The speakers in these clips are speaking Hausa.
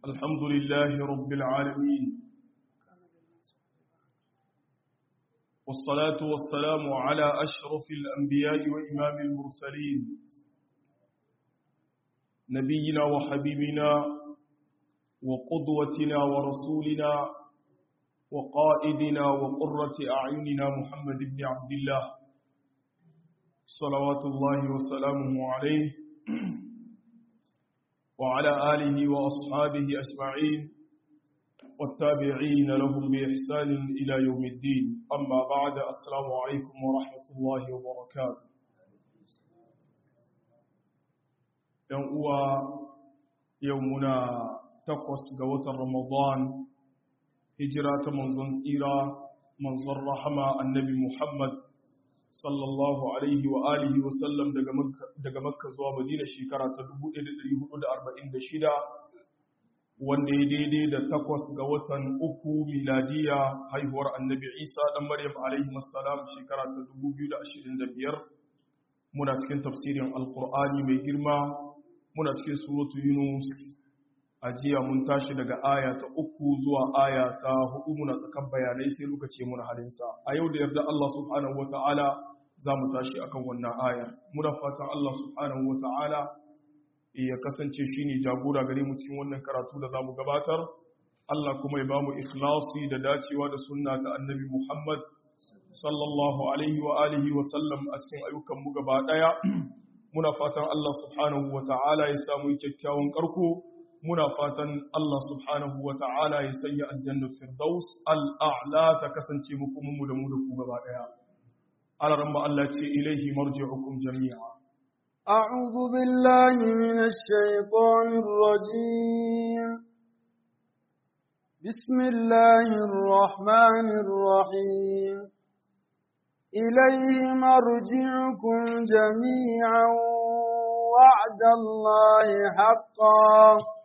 الحمد لله رب العالمين والصلاة والسلام على أشرف الأنبياء وإمام المرسلين نبينا وحبيبنا وقدوتنا ورسولنا وقائدنا وقرة أعيننا محمد بن عبد الله صلوات الله وسلامه عليه وعلى آله وأصحابه أجمعين والتابعين لهم بإحسان إلى يوم الدين أما بعد السلام عليكم ورحمة الله وبركاته يوم يومنا تقص قوة رمضان هجرة منظن سيرة منظر رحمة النبي محمد sallallahu alaihi wa alihi wa sallam daga makka zuwa madina shekara ta 1446 wanda ya daidai da takwas ga watan uku miladiya haihuwar annabi isa dan maryam alaihi wassalam shekara ta 2025 muna cikin tafsirin alkur'ani mai girma muna cikin suratu yunus a jiya mun tashi daga aya ta uku zuwa aya ta hudu muna tsakan bayanai sai lokaci muna halinsa a yau da yarda Allah subhanahu wata'ala za mu tashi akan wannan aya muna fatan Allah subhanahu wata'ala ya kasance shi ne jagora gare mu cikin wannan karatu da za mu gabatar Allah kuma ya ba mu ikhlasi da dacewa da sunna ta annabi Muhammad sallallahu alaihi wa alihi wa sallam a cikin ayyukan mu gaba daya muna fatan Allah subhanahu wata'ala ya samu kyakkyawan karko muna fatan Allah subhanahu wa ta'ala ya sanya aljannar firdaus al'a'la ta kasance mukuminmu da mu da ku gaba ɗaya. Alaran ba Allah ce ilaihi marji'ukum jami'a. أعوذ بالله من الشيطان الرجيم بسم الله الرحمن الرحيم إليه مرجعكم جميعا وعد الله حقا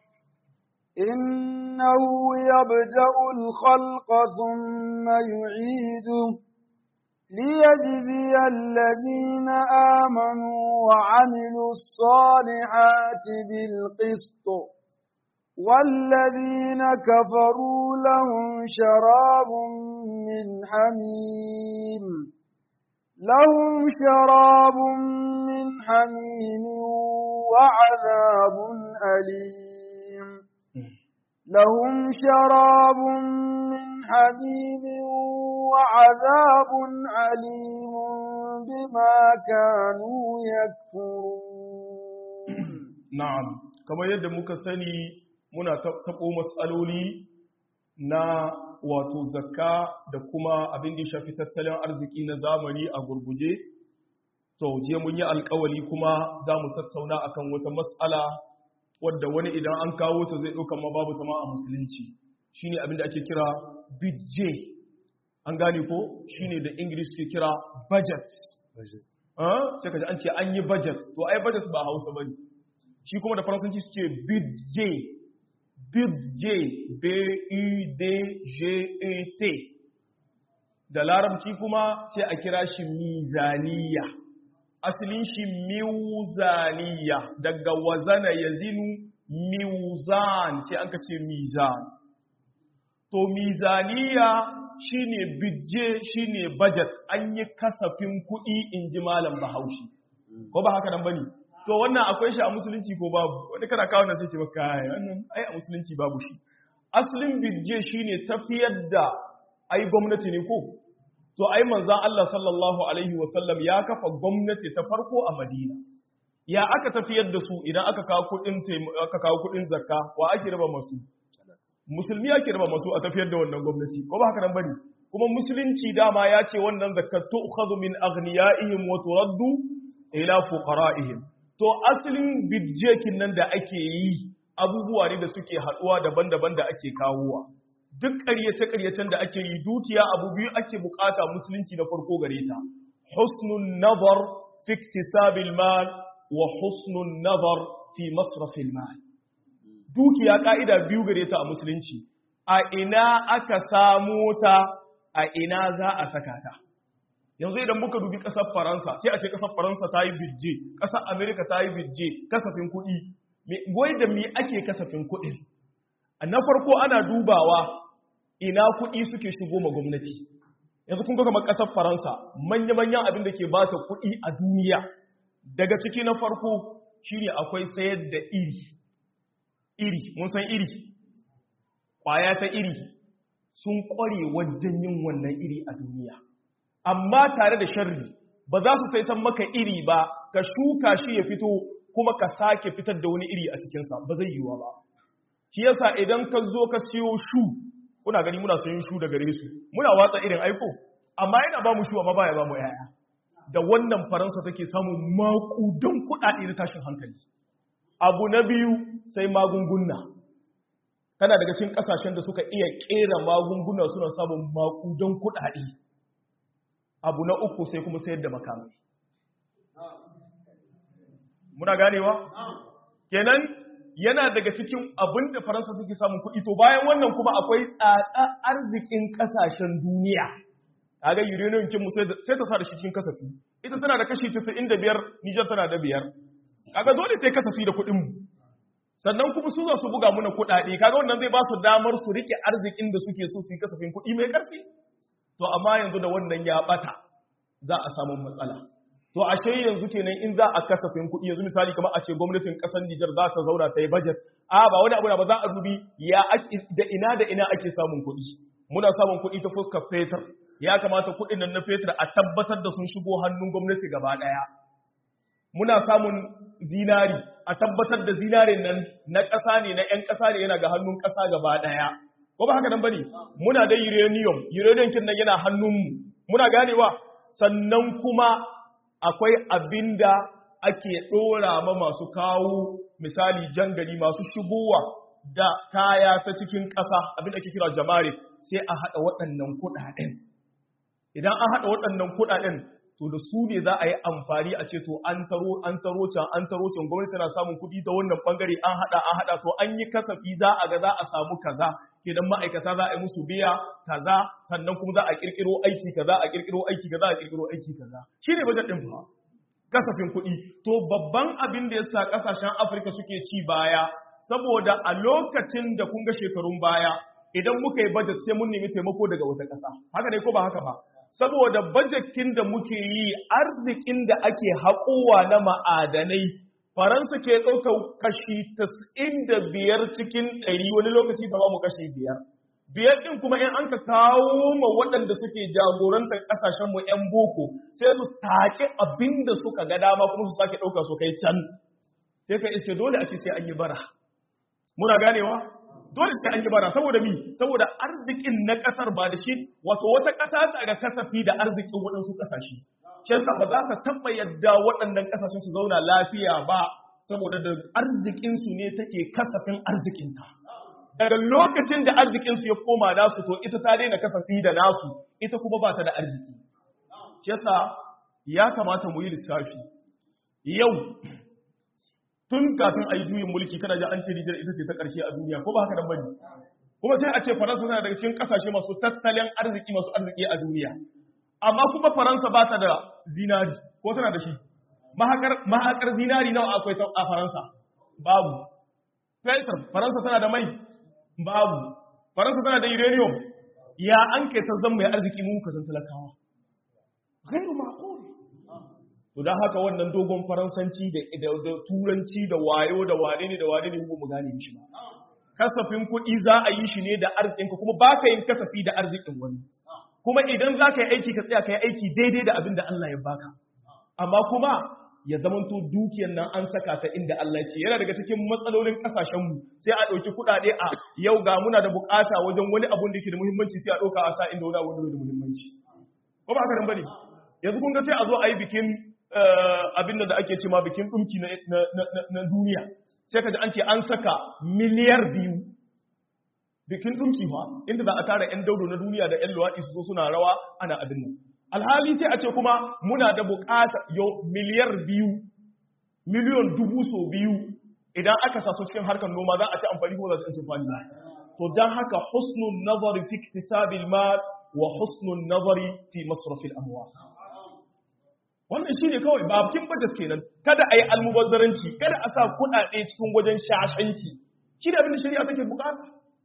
إنه يبدأ الخلق ثم يعيده ليجزي الذين آمنوا وعملوا الصالحات بالقسط والذين كفروا لهم شراب من حميم لهم شراب من حميم وعذاب أليم لهم شراب من حميم وعذاب عليم بما كانوا يكفرون نعم كما يد مكسني منا تقو مسألولي na wato zakka da kuma abin da shafi tattalin arziki na zamani a gurguje to je mun yi alkawali kuma za mu tattauna akan wata matsala wadda wani idan an kawo ta zai ɗauka ma babu ta ma a musulunci shine abin da ake kira bidje an gane ko shine da english ke kira budget sai ka ji an ce an yi budget to ai budget ba hausa ba ne shi kuma da faransanci suke bidje bidje b-u-d-g-e-t da larabci kuma sai a kira shi mizaniya asalin shi miwzaniya daga wazana ya zinu miwzan sai an ka ce mizan to mizaniya shine bidje shine budget an yi kasafin kuɗi in ji malam bahaushe ko ba haka nan bane to wannan akwai shi a musulunci ko babu wani kana kawo nan sai ce maka ai wannan ai a musulunci babu shi asalin bidje shine tafiyar da ai gwamnati ne ko to ai manzon Allah sallallahu alaihi wasallam ya kafa gwamnati ta farko a Madina ya aka tafiyar da su idan aka kawo kudin aka kawo kudin zakka wa ake raba masu musulmi ake raba masu a tafiyar da wannan gwamnati ko ba haka nan bane kuma musulunci dama ya ce wannan zakat tu'khadhu min aghniyaihim wa turaddu ila fuqara'ihim to asalin bidjekin nan da ake yi abubuwa ne da suke haduwa daban-daban da ake kawowa duk ƙaryace-ƙaryacen da ake yi dukiya abu biyu ake bukata musulunci na farko gare ta husnun nazar fi iktisabil mal wa husnun nazar fi masrafil mal dukiya ka'ida biyu gare ta a musulunci a ina aka samu ta a ina za a saka ta yanzu idan muka dubi ƙasar faransa sai a ce ƙasar faransa ta yi birje ƙasar amerika ta yi birje kasafin kuɗi wai da me ake kasafin kuɗin na farko ana dubawa ina kuɗi suke shigo ma gwamnati yanzu kun ga kamar ƙasar faransa manya-manyan abin da ke ba ta kuɗi a duniya daga ciki na farko shine akwai sayar da iri iri mun san iri ƙwaya ta iri sun ƙware wajen yin wannan iri a duniya amma tare da sharri ba za su sai san maka iri ba ka shuka shi ya fito kuma ka sake fitar da wani iri a cikinsa ba zai yiwuwa ba shi yasa idan ka zo ka siyo shu kuna gani muna sayin shu daga gare su muna watsa irin aiko amma yana ba mu shu amma baya ba mu yaya da wannan faransa take samun makudan kuɗaɗe na tashin hankali abu na biyu sai magunguna kana daga cikin kasashen da suka iya kera magunguna suna samun makudan kuɗaɗe abu na uku sai kuma sayar da makamai muna ganewa kenan yana daga cikin abin da faransa suke samun kuɗi to bayan wannan kuma akwai tsada arzikin ƙasashen duniya kaga uranium kin sai ta sa da shi cikin kasafi ita tana da kashi 95 Niger tana da biyar kaga dole ta kasafi da kuɗin mu sannan kuma su za su buga muna kuɗaɗe kaga wannan zai ba su damar su rike arzikin da suke so su yi kasafin kuɗi mai ƙarfi to amma yanzu da wannan ya bata za a samu matsala to ashe yanzu kenan in za a kasafin kuɗi yanzu misali kamar a ce gwamnatin ƙasar Nijar za ta zauna ta yi budget a ba wani abu ba za a dubi ya da ina da ina ake samun kuɗi muna samun kuɗi ta fuskar fetur ya kamata kuɗin nan na fetur a tabbatar da sun shigo hannun gwamnati gaba ɗaya muna samun zinari a tabbatar da zinarin nan na ƙasa ne na 'yan ƙasa ne yana ga hannun ƙasa gaba ɗaya ko ba haka nan bane muna da uranium uranium kin nan yana hannunmu muna ganewa sannan kuma akwai abinda ake ɗora ma masu kawo misali jangali masu shigowa da kaya ta cikin ƙasa abinda ake kira jamare sai a haɗa waɗannan kuɗaɗen idan an haɗa waɗannan kuɗaɗen to da su ne za a yi amfani a ce to an taro an taro can an taro can gwamnati tana samun kuɗi ta wannan bangare an haɗa an haɗa to an yi kasafi za a ga za a samu kaza kenan ma'aikata za a yi musu biya kaza sannan kuma za a kirkiro aiki kaza a kirkiro aiki kaza a kirkiro aiki kaza shine budget din fa kasafin kuɗi to babban abin da yasa kasashen Afirka suke ci baya saboda a lokacin da kun ga shekarun baya idan muka yi budget sai mun nemi taimako daga wata ƙasa haka ne ko ba haka ba saboda bajekin da muke yi arzikin da ake haƙowa na ma'adanai faransa ke ɗaukar kashi biyar cikin ɗari wani lokaci ta ba mu kashi biyar biyar ɗin kuma in an ka kawo ma waɗanda suke jagorantar ƙasashenmu 'yan boko sai su take abin da suka ga dama kuma su sake ɗauka su kai can sai ka iske dole a ce sai an yi bara muna ganewa dole sai an yi bara saboda mi saboda arzikin na kasar ba da shi wato wata kasa ta ga kasafi da arzikin waɗansu kasashe shi yasa ba za ka taɓa yadda waɗannan kasashen su zauna lafiya ba saboda da arzikin su ne take kasafin arzikinta daga lokacin da arzikin su ya koma nasu to ita ta daina kasafi da nasu ita kuma ba ta da arziki shi yasa ya kamata mu yi lissafi yau tun kafin a yi juyin mulki kana ji an ce Nijar ita ce ta ƙarshe a duniya ko ba haka nan bane kuma sai a ce Faransa tana daga cikin ƙasashe masu tattalin arziki masu arziki a duniya amma kuma Faransa ba ta da zinari ko tana da shi mahakar mahakar zinari nawa akwai a Faransa babu Fetur Faransa tana da mai babu Faransa tana da uranium ya an kai ta zama mai arziki mu ka san talakawa ghairu ma'qul to don haka wannan dogon faransanci da turanci da wayo da wane ne da wane ne mu gane shi ba kasafin kuɗi za a yi shi ne da arzikinka kuma ba ka yin kasafi da arzikin wani kuma idan za ka yi aiki ka tsaya ka yi aiki daidai da abin da Allah ya baka amma kuma ya zamanto dukiyar nan an saka ta inda Allah ya ce yana daga cikin matsalolin kasashenmu sai a ɗauki kuɗaɗe a yau ga muna da bukata wajen wani abun da ke da muhimmanci sai a ɗauka a sa inda wani abu da muhimmanci ko ba haka nan bane yanzu kun ga sai a zo a yi bikin abin da ake ce ma bikin ɗumki na duniya sai ka ji an ce an saka miliyar biyu bikin ɗumki fa inda za a tara 'yan daudo na duniya da 'yan luwaɗi su zo suna rawa ana abin nan alhali sai a ce kuma muna da bukata yau miliyar biyu miliyon dubu so biyu idan aka sa su cikin harkar noma za a ci amfani ko za su ci amfani ba to don haka husnun nazari fi iktisabil mal wa husnun nazari fi masrafil amwal wannan shi ne kawai ba bikin budget kenan kada a yi almubazzaranci kada a sa kuɗaɗe cikin wajen shashanci shi da abin da shari'a take bukata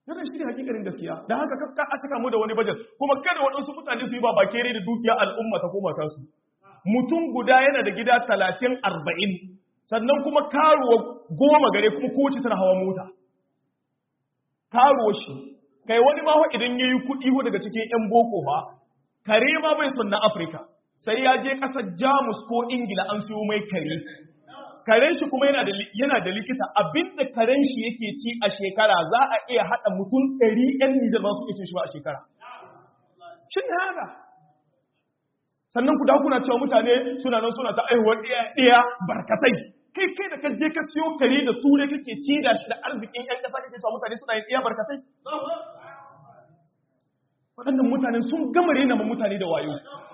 yana shi ne hakikarin gaskiya da haka kakka a cika mu da wani bajet kuma kada waɗansu mutane su yi ba bakere da dukiya al'umma ta koma ta su mutum guda yana da gida talatin arba'in sannan kuma karuwa goma gare kuma kowace tana hawa mota karuwa shi kai wani ma idan ya yi kuɗi ko daga cikin 'yan boko ba kare ma bai son na afirka sai ya je ƙasar jamus ko ingila an siyo mai kare karen shi kuma yana da likita abinda karen shi yake ci a shekara za a iya haɗa mutum ɗari ‘yan nijar ba su iya cin shi ba a shekara shi ne haka sannan ku kuna cewa mutane suna nan suna ta aihuwar ɗaya barkatai kai kai da ka je ka siyo kare da ture kake ci da shi da arzikin ‘yan ƙasa kake cewa mutane suna yin ɗaya barkatai waɗannan mutane sun gama rena ma mutane da wayo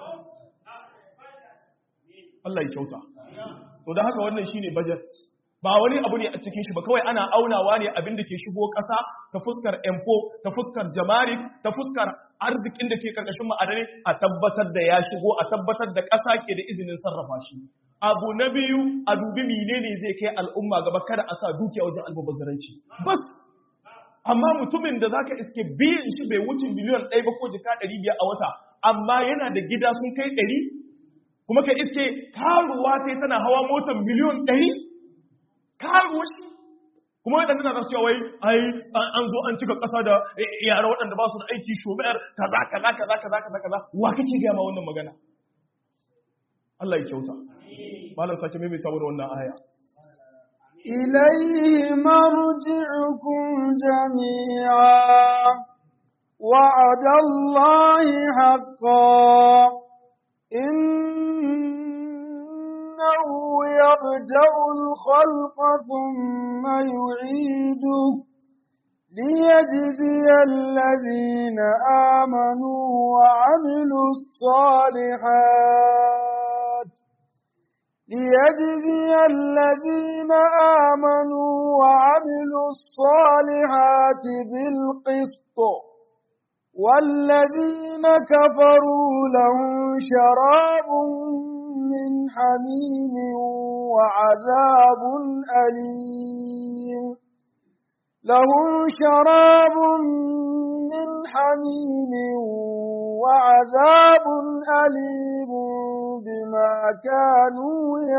Allah ya kyauta to da haka wannan shine budget ba wani abu ne a cikin shi ba kawai ana aunawa ne abin da ke shigo ƙasa ta fuskar empo ta fuskar jamari ta fuskar arzikin da ke karkashin ma'adani a tabbatar da ya shigo a tabbatar da ƙasa ke da izinin sarrafa shi abu na biyu a dubi menene zai kai al'umma gaba kada a sa dukiya wajen almubazzaranci bas amma mutumin da zaka iske biyan shi bai wuce miliyan ɗaya ba ko jika ɗari biyar a wata amma yana da gida sun kai ɗari kuma ka iske karuwa sai tana hawa motar miliyon ɗari karuwa shi kuma waɗanda na rasu wai ai an zo an cika ƙasa da yara waɗanda ba su da aiki shomayar kaza kaza kaza kaza kaza kaza wa kake gaya ma wannan magana Allah ya kyauta malam sake maimaita mana wannan aya إليه مرجعكم جميعا وعد الله حقا إنه يبدأ الخلق ثم يعيده ليجزي الذين آمنوا وعملوا الصالحات ليجزي الذين آمنوا وعملوا الصالحات بالقسط والذين كفروا لهم شراب من حميم وعذاب أليم لهم شراب من حميم وعذاب أليم بما كانوا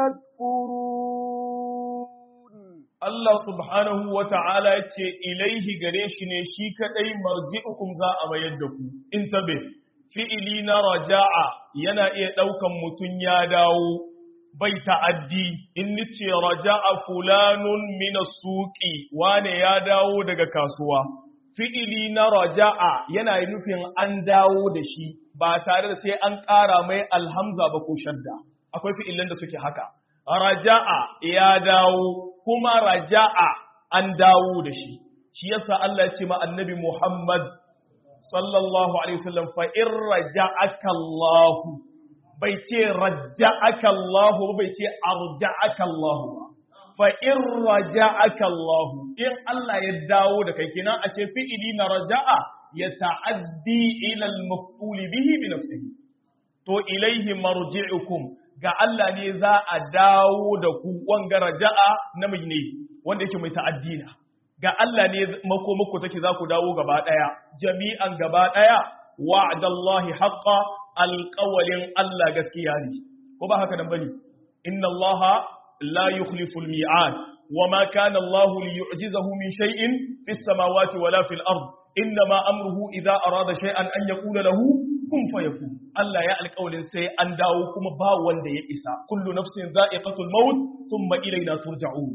يكفرون Allah subhanahu wa ta'ala ya ce, Ilaihi gare shi ne shi kaɗai marji'ukum za a mayar da ku, in tabe, fi'ili na raja'a yana iya ɗaukan mutum ya dawo, bai ta'addi, in nice raja'a fulanun mina suƙi, wane ya dawo daga kasuwa. Fi'ili na raja'a yana nufin an dawo da shi, ba tare da sai an ƙara mai alhamza ba ko shadda. Akwai fi'ilan da suke haka. Raja'a ya dawo, kuma raja'a an dawo da shi shi yasa Allah ya ce ma annabi Muhammad sallallahu alaihi wasallam fa in raja'aka Allah bai ce raja'aka Allah bai ce arja'aka Allah ba fa in raja'aka Allah in Allah ya dawo da kai kenan ashe fi'ili na raja'a ya ta'addi ila al-maf'ul bihi bi nafsihi to ilaihi marji'ukum ga Allah ne za a dawo da ku wanga raja'a namiji ne wanda yake mai ta'addina ga Allah ne makomako take za ku dawo gaba daya jami'an gaba daya wa'dallahi haqqa alqawlin Allah gaskiya ne ko ba haka nan bane inna Allah la yukhlifu almi'ad wama kana Allah liyu'jizahu min shay'in fis samawati wala fil ard inma amruhu idha arada shay'an an yaqula lahu kun fayakun Allah ya alƙawarin sai an dawo kuma ba wanda ya isa kullu nafsin za'iqatul maut thumma ilayna turja'un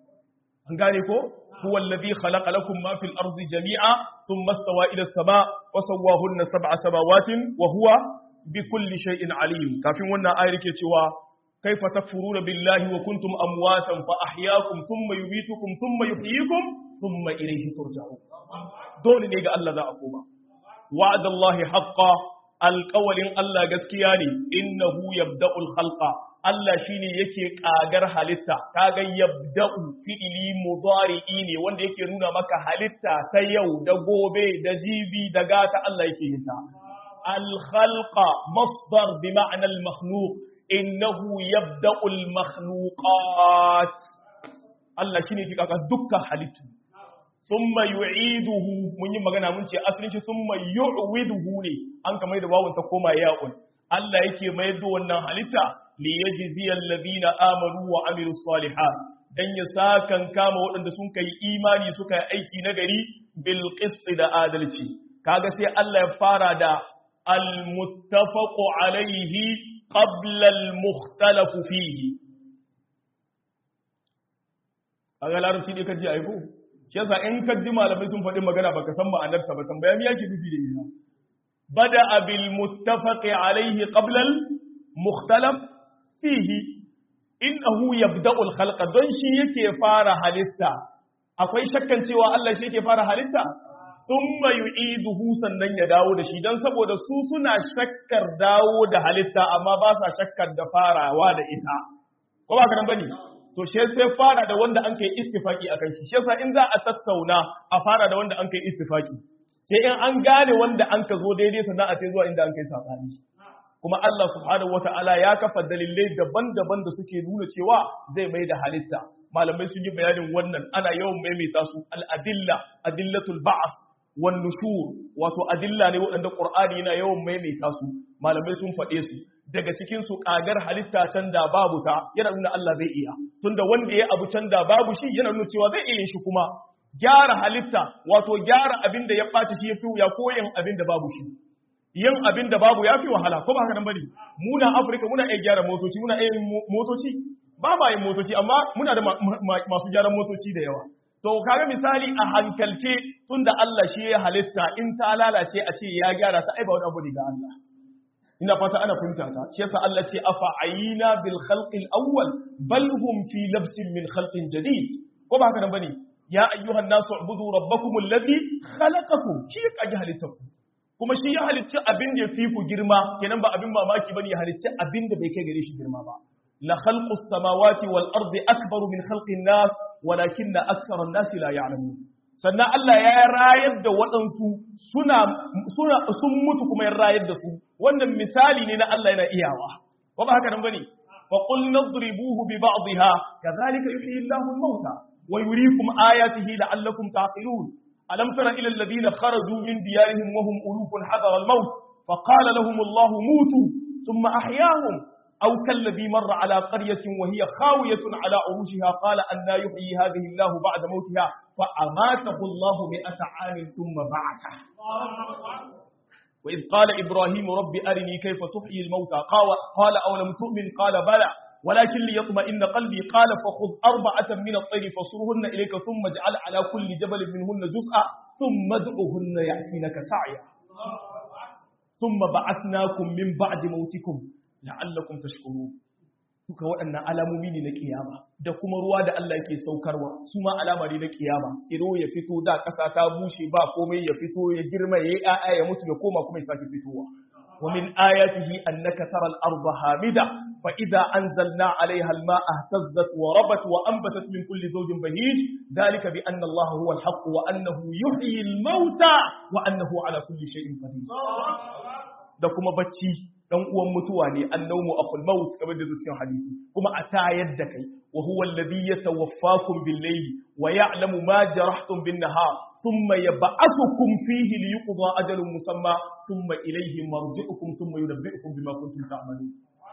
an gane ko huwa alladhi khalaqa lakum ma fil ardi jami'a thumma istawa ila as-sama' wa sawwahunna sab'a samawatin wa huwa bikulli shay'in alim kafin wannan ayar ke cewa kaifa takfuruna billahi wa kuntum amwatan fa ahyaakum thumma yumitukum thumma yuhyikum thumma ilayhi turja'un dole ne ga Allah za a koma wa'adallahi haqqan alƙawalin Allah gaskiya ne innahu yabda'ul khalqa Allah shine yake kagar halitta kaga yabda'u fi'ili mudari'i ne wanda yake nuna maka halitta ta yau da gobe da jibi da gata Allah yake yin ta al khalqa masdar bi ma'na al makhluq innahu yabda'ul makhluqat Allah shine yake kaga dukkan halittu thumma yu'iduhu mun yi magana mun ce asalin shi thumma yu'widuhu ne an kamar da wawun ta koma ya'un Allah yake mayar da wannan halitta li yajzi alladhina amanu wa amilus salihat dan ya sakan kama waɗanda sun kai imani suka yi aiki na gari bil qist da adalci kaga sai Allah ya fara da al muttafaqu alaihi qabla al mukhtalaf fihi kaga larabci ne kaji aiko shi yasa in kaji malamai sun faɗi magana baka san ma'anar ta ba tambaya me yake nufi da ita bada bil muttafaqi alaihi qabla al mukhtalaf fihi innahu yabda'u al khalqa don shi yake fara halitta akwai shakkan cewa Allah shi yake fara halitta thumma yu'iduhu sannan ya dawo da shi dan saboda su suna shakkar dawo da halitta amma ba sa shakkar da farawa da ita ko ba kana bane to shi sai fara da wanda an kai ittifaki akan shi shi yasa in za a tattauna a fara da wanda an kai ittifaki sai in an gane wanda an ka zo daidai sannan a sai zuwa inda an kai sabani kuma Allah subhanahu wata'ala ya kafa dalilai daban-daban da suke nuna cewa zai mai da halitta malamai sun yi bayanin wannan ana yawan maimaita su al-adilla adillatul ba'th wan nushur wato adilla ne waɗanda qur'ani yana yawan maimaita su malamai sun faɗe su daga cikin su kagar halitta can da babu ta yana nuna Allah zai iya tunda wanda ya abu can da babu shi yana nuna cewa zai iya shi kuma gyara halitta wato gyara abin da ya ɓaci shi yafi ya koyin abin da babu shi yin abin da babu ya fi wahala ko ba haka nan bane muna afirka muna iya gyara motoci muna iya motoci ba ma yin motoci amma muna da masu gyaran motoci da yawa to kaga misali a hankalce tunda Allah shi ya halitta in ta lalace a ce ya gyara ta aiba wani abu ne ga Allah ina fata ana fahimta ta shi yasa Allah ce afa ayina bil khalqil awwal bal hum fi labsin min khalqin jadid ko ba haka nan bane ya ayyuhan nasu ubudu rabbakum alladhi khalaqakum shi ya kaji halittaku kuma shi ya halicci abin da ya fi ku girma kenan ba abin mamaki bane ya halicci abin da bai kai gare shi girma ba la khalqu samawati wal ardi akbaru min khalqi nas walakinna akthara an-nas la ya'lamun sannan Allah ya rayar da waɗansu suna suna sun mutu kuma ya rayar da su wannan misali ne na Allah yana iyawa ba ba haka nan bane fa qul nadribuhu bi ba'dihha kadhalika yuhyi Allahu al-mauta wa yuriikum ayatihi la'allakum taqilun ألم تر إلى الذين خرجوا من ديارهم وهم ألوف حذر الموت فقال لهم الله موتوا ثم أحياهم أو كالذي مر على قرية وهي خاوية على عروشها قال أن لا يحيي هذه الله بعد موتها فأماته الله مئة عام ثم بعثه وإذ قال إبراهيم رب أرني كيف تحيي الموتى قال أولم تؤمن قال بلى ولكن ليطمئن قلبي قال فخذ أربعة من الطير فصرهن إليك ثم اجعل على كل جبل منهن جزءا ثم ادعهن يأتينك سعيا ثم بعثناكم من بعد موتكم لعلكم تشكرون duka waɗannan alamomi ne na kiyama da kuma ruwa da Allah yake saukarwa su ma alama ne na kiyama tsiro ya fito da ƙasa ta bushe ba komai ya fito ya girma ya yi ƴaƴa ya mutu ya koma kuma ya sake fitowa ومن آياته أنك ترى الأرض هامدة فإذا أنزلنا عليها الماء اهتزت وربت وأنبتت من كل زوج بهيج ذلك بأن الله هو الحق وأنه يحيي الموتى وأنه على كل شيء قدير da kuma bacci dan uwan mutuwa ne annawmu akhul maut kamar da cikin hadisi kuma a tayar da kai wa huwa alladhi yatawaffakum bil layli wa ya'lamu ma jarahtum bin nahar thumma yab'athukum fihi liyuqda ajalun musamma thumma ilayhi marji'ukum thumma yunabbi'ukum bima kuntum ta'malun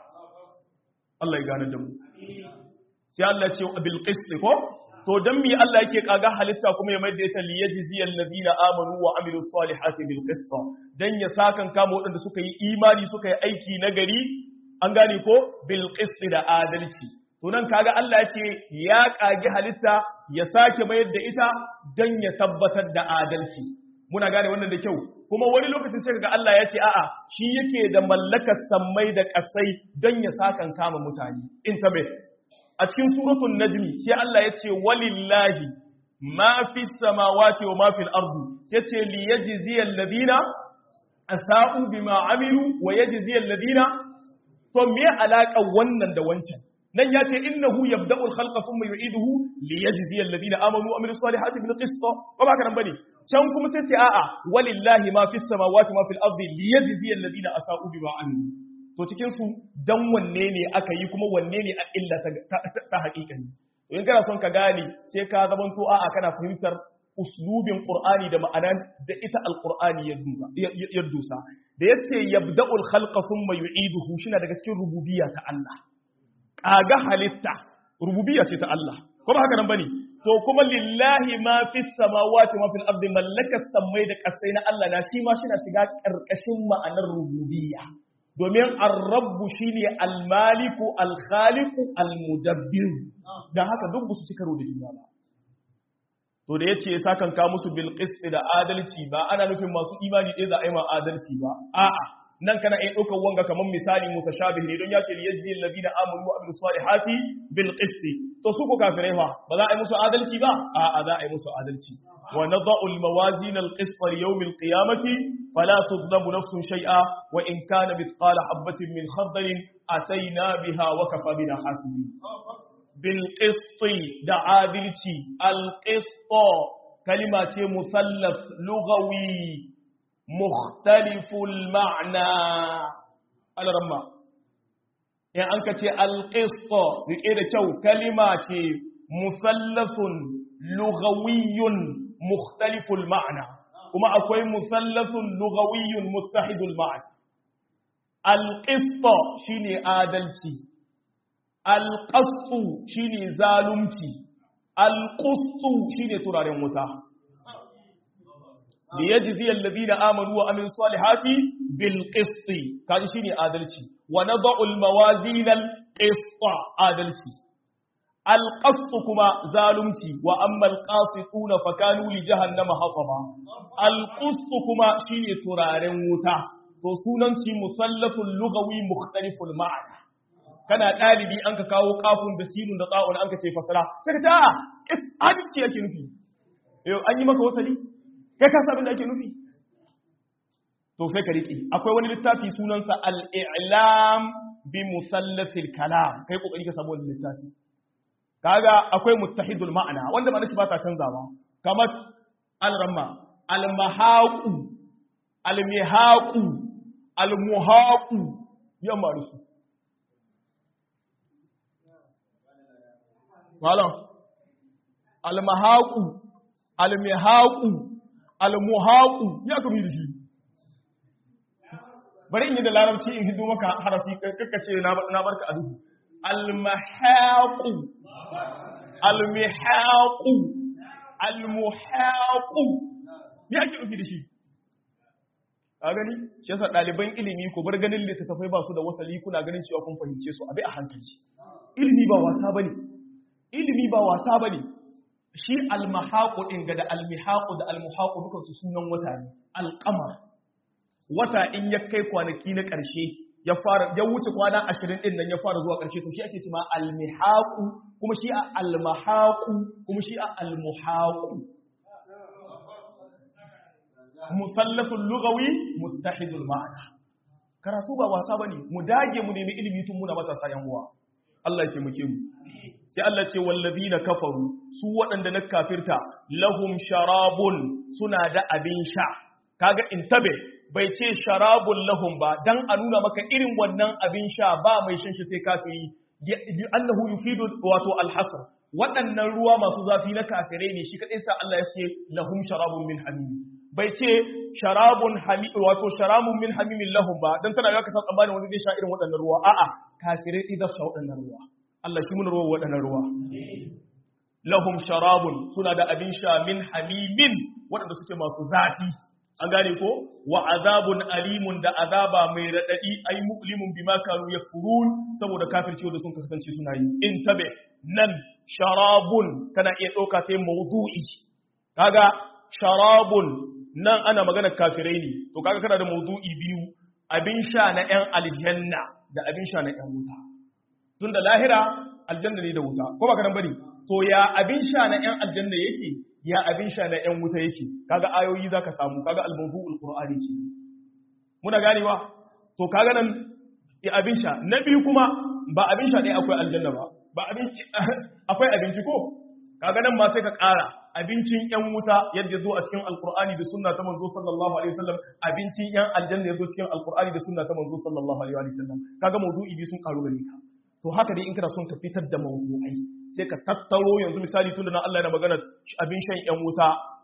Allah ya gane da mu sai Allah ya ce bil qist ko to dan mi Allah yake kaga halitta kuma ya maida ta liyajzi alladhina amanu wa amilu salihati bil qist dan ya sakan kama wadanda suka yi imani suka yi aiki na gari an gane ko bil qist da adalci to nan kaga Allah ya ce ya kage halitta ya sake mayar da ita dan ya tabbatar da adalci muna gane wannan da kyau kuma wani lokacin sai kaga Allah ya ce a'a shi yake da mallakar sammai da kasai dan ya sakan kama mutane intabe a cikin suratul najmi sai Allah ya ce walillahi ma fi samawati wa ma fil ardi sai ce li yajzi alladhina asa'u bima amilu wa yajzi alladhina to me alaka wannan da wancan nan ya ce innahu yabda'u al-khalqa thumma yu'iduhu li yajzi alladhina amanu wa amilus salihati bil qist ba ba kana bane can kuma sai ce a'a walillahi ma fi samawati wa ma fil ardi li yajzi alladhina asa'u bima amilu to cikin su dan wanne ne aka yi kuma wanne ne a illa ta haƙiƙani to in kana son ka gane sai ka zamanto a'a kana fahimtar uslubin qur'ani da ma'ana da ita alqur'ani ya dusa da yace yabda'ul khalqa thumma yu'iduhu shine daga cikin rububiyya ta Allah kaga halitta rububiyya ce ta Allah ko ba haka nan bane to kuma lillahi ma fis samawati ma fil ardi mallakas samai da kasai na Allah na shi ma shi na shiga karkashin ma'anar rububiyya domin ar-rabbu shine al-maliku al-khaliqu al-mudabbir dan haka duk su cika da juna ba to da yace ya sakan ka musu bil qist da adalci ba ana nufin masu imani ɗaya za a yi ma adalci ba a'a nan kana iya ɗaukar wanga kamar misali mutashabih ne don ya ce yajzi alladhina amanu wa amilus salihati bil qist to su ko kafirai fa ba za a yi musu adalci ba a'a za a yi musu adalci wa nadau al mawazin al qist li yawm al qiyamati fala tuzlamu nafsun shay'a wa in kana mithqala habatin min khardalin ataina biha wa kafa bina hasibin bil qist da adalci al qist kalima ce musallaf lughawi مختلف المعنى على رمى يعني أنك تي القسط بكيدة كو كلمة مثلث لغوي مختلف المعنى وما أكوي مثلث لغوي متحد المعنى القسط شيني آدلتي القسط شيني ظالمتي القسط شيني تراري متاه ليجزي الذين آمنوا وعملوا الصالحات بالقسط كان شيني عدالتي ونضع الموازين القسط عدالتي القسط كما ظالمتي وأما القاسطون فكانوا لجهنم حطبا القسط كما شيني ترارن وتا to sunan shi musallafun lugawi mukhtaliful ma'ana kana dalibi an ka kawo kafun da sinun da tsa'un an ka ce fasara sai ka ce a adalci yake nufi yau an yi maka wasali kai ka sabin da ake nufi to sai ka riƙe akwai wani littafi sunansa al-i'lam bi musallasil kalam kai kokari ka samu wannan littafi kaga akwai muttahidul ma'ana wanda ba shi ba ta canzawa kamar al-ramma al-mahaqu al-mihaqu al-muhaqu yamma da su malam al-mahaqu al-mihaqu al-muhaqu ya kami da shi bari in yi da larabci in hido maka harafi kakkace na barka a duhu al-mahaqu al-mihaqu al-muhaqu ya ke nufi da shi a gani shi yasa ɗaliban ilimi ko bar ganin littattafai ba su da wasali kuna ganin cewa kun fahimce su abi a hankali ilimi ba wasa bane ilimi ba wasa bane shi almahaku ɗin ga da almihaku da almuhaku duka su sunan wata ne alƙamar wata in ya kai kwanaki na ƙarshe ya fara ya wuce kwana ashirin ɗin nan ya fara zuwa ƙarshe to shi ake cima almihaku kuma shi a almahaku kuma shi a almuhaku musallafin lugawi muttahidul ma'ana karatu ba wasa bane mu dage mu nemi ilimi tun muna matasa yan uwa Allah ya taimake mu sai Allah ce wallazina kafaru su waɗanda na kafirta lahum sharabun suna da abin sha kaga intabe bai ce sharabun lahum ba dan a nuna maka irin wannan abin sha ba mai shan shi sai kafiri annahu yufidu wato alhasr waɗannan ruwa masu zafi na kafirai ne shi kadai sa Allah ya ce lahum sharabun min hamim bai ce sharabun hamim wato sharabun min hamimin lahum ba dan tana ga ka san tsammanin wani zai sha irin waɗannan ruwa a'a kafirai idan sha waɗannan ruwa Allah shi mun ruwa waɗannan ruwa. Lahum sharabun suna da abin sha min hamimin waɗanda suke masu zafi. An gane ko? Wa azabun alimun da azaba mai raɗaɗi ai mu'limun bima kanu yakfurun saboda kafirci da sun kasance suna yi. In tabe nan sharabun kana iya ɗauka ta maudu'i. Kaga sharabun nan ana magana kafirai ne. To kaga kana da maudu'i biyu abin sha na 'yan aljanna da abin sha na 'yan wuta. tun da lahira aljanna ne da wuta ko ba ka nan bane to ya abin sha na yan aljanna yake ya abin sha na yan wuta yake kaga ayoyi zaka samu kaga al-mawdu'ul qur'ani ke muna ganewa to kaga nan ya abin sha na biyu kuma ba abin sha ɗaya akwai aljanna ba ba abinci akwai abinci ko kaga nan ma sai ka ƙara abincin yan wuta yadda zo a cikin alqur'ani da sunna ta manzo sallallahu alaihi wasallam abincin yan aljanna yazo cikin alqur'ani da sunna ta manzo sallallahu alaihi wasallam kaga mawdu'i bi sun karu gare ka to haka dai in kana son ka fitar da mawdu'ai sai ka tattaro yanzu misali tunda na Allah yana magana abin shan yan wuta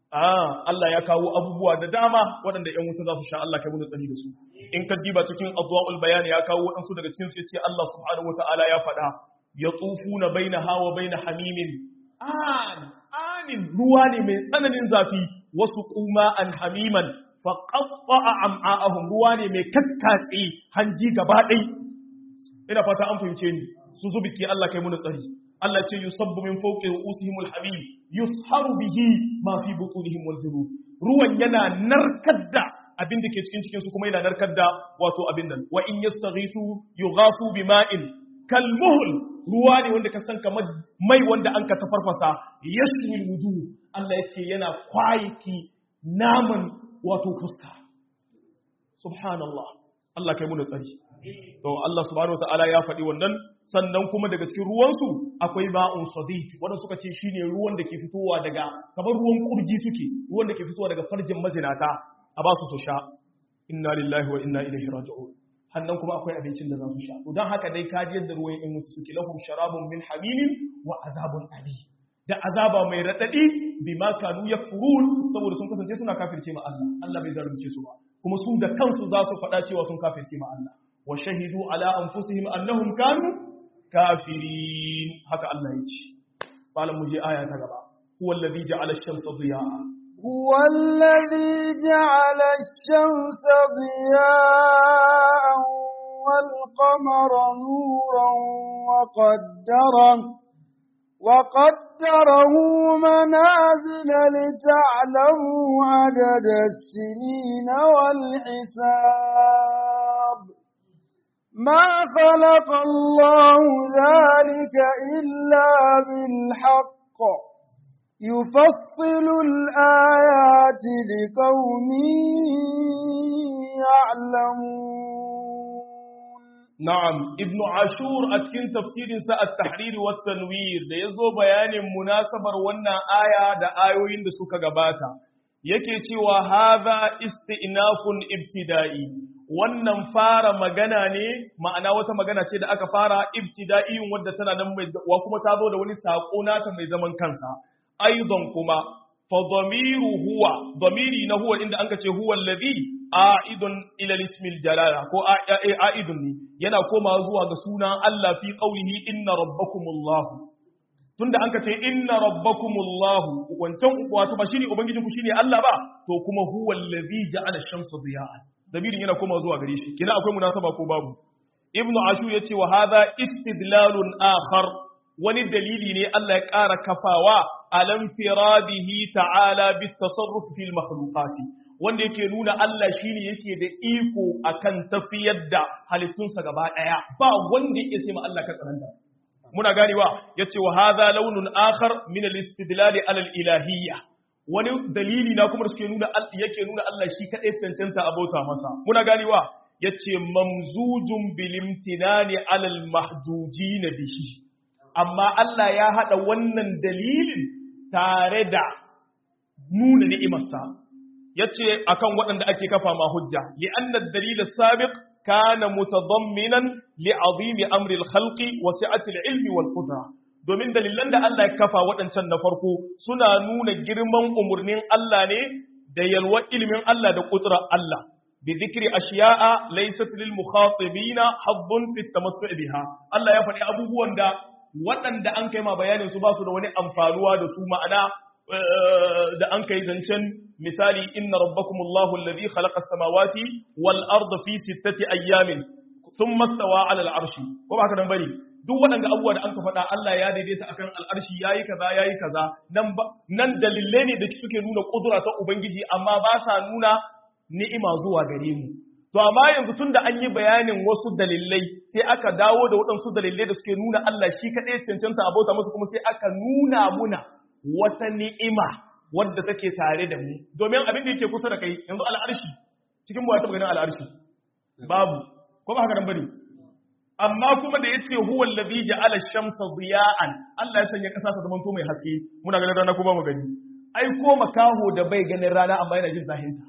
ah Allah ya kawo abubuwa da dama waɗanda ƴan wuta za su sha Allah kai mu tsari da su in ka diba cikin adwaul bayan ya kawo waɗansu daga cikin su yace Allah subhanahu wataala ya faɗa yatufuna bainaha wa bain hamimin an anin ruwa ne mai tsananin zafi wasu kuma an hamiman fa qatta'a am'a'ahum ruwa ne mai kakkatse hanji gaba ɗai ina fata an fahimce ni su zubiki Allah kai mu tsari Allah ce yusabbu min fawqi ru'usihim al-hamim yusharu bihi ma fi butunihim wal julud ruwan yana narkar da abin da ke cikin cikin su kuma yana narkar da wato abin nan wa in yastaghisu yughafu bima'in kalmuhl ruwa ne wanda ka san kamar mai wanda an ka tafarfasa yashwi wujuh Allah yace yana kwayiki naman wato fuska subhanallah Allah kai mu tsari to Allah subhanahu wataala ya faɗi wannan sannan kuma daga cikin ruwansu akwai ba'un sadid wanda suka ce shine ruwan da ke fitowa daga kamar ruwan kurji suke ruwan da ke fitowa daga farjin mazinata a ba su su sha inna lillahi wa inna ilaihi raji'un hannan kuma akwai abincin da za su sha to dan haka dai kaji yadda ruwan in mutu suke lahum sharabun min hamimin wa azabun ali da azaba mai radadi bima kanu yakfurun saboda sun kasance suna kafirce ma Allah Allah bai zalunce su ba kuma su da kansu za su faɗa cewa sun kafirce ma Allah wa shahidu ala anfusihim annahum kanu kafirin haka Allah ya ce malam mu je aya ta gaba huwa allazi ja'ala ash-shamsa diya'a هو الذي جعل الشمس ضياء والقمر نورا وقدره وقدره منازل لتعلموا عدد السنين والحساب ما خلق الله ذلك إلا بالحق يفصل الآيات لقوم يعلمون Na'am, Ibn Ashur a cikin tafsirinsa a tahrir wa tanwir da ya zo bayanin munasabar wannan aya da ayoyin da suka gabata, yake cewa haza isti'nafun ibtida'i, wannan fara magana ne, ma'ana wata magana ce da aka fara ibtida'iyin wadda tana nan mai, wa kuma ta zo da wani saƙo nata mai zaman kansa, aidon kuma, fa dhamiru huwa, dhamiri na huwa inda anka ce huwa alladhi a'idun ila ismil jalala ko a'idun ne yana koma zuwa ga sunan Allah fi qaulihi inna rabbakumullah tunda an ka ce inna rabbakumullah wancan wato ba shine ubangijin ku shine Allah ba to kuma huwa allazi ja'ala ash-shamsa diya'an dabirin yana koma zuwa gare shi kina akwai munasaba ko babu ibnu ashu yace wa hadha istidlalun akhar wani dalili ne Allah ya ƙara kafawa alam firadihi ta'ala bit tasarruf fil makhluqati wanda yake nuna Allah shine yake da iko akan tafiyar da halittunsa gaba daya ba wanda yake sai ma Allah ka tsaranta muna ganewa yace wa hadha launun akhar min al-istidlal ala al-ilahiyya wani dalili na kuma da suke nuna yake nuna Allah shi kadai cancanta abota masa muna ganewa yace mamzujun bil imtinani ala al-mahjujin bihi amma Allah ya hada wannan dalilin tare da nuna ni'imarsa yace akan waɗanda ake kafa ma hujja li anna ad-dalil as-sabiq kana mutadamminan li azimi amri al-khalqi wa si'ati al-ilmi wal qudra domin dalilan da Allah ya kafa waɗancan na farko suna nuna girman umurnin Allah ne da yalwa ilimin Allah da qudra Allah bi dhikri ashiya'a laysat lil mukhatibina haddun fi at-tamattu' biha Allah ya faɗi abubuwan da waɗanda an kai ma bayanin su ba su da wani amfanuwa da su ma'ana da an kai zancen misali inna rabbakumullahu alladhi khalaqa as-samawati wal arda fi sittati ayyamin thumma stawa 'ala al-'arshi ko ba haka nan bane duk waɗanda abubuwa da an ka faɗa Allah ya daidaita akan al'arshi yayi kaza yayi kaza nan nan dalilai ne da suke nuna kudura ta ubangiji amma ba sa nuna ni'ima zuwa gare mu to amma yanzu tunda an yi bayanin wasu dalilai sai aka dawo da waɗansu dalilai da suke nuna Allah shi kaɗai cancanta abota musu kuma sai aka nuna muna wata ni'ima wadda take tare da mu domin abin da yake kusa da kai yanzu al'arshi cikin mu ya taɓa ganin al'arshi babu ko ba haka nan bane amma kuma da yace huwa allazi ja'ala ash-shamsa diya'an Allah ya sanya kasa ta zamanto mai haske muna ganin rana ko ba mu gani ai ko makaho da bai ganin rana amma yana jin zahinta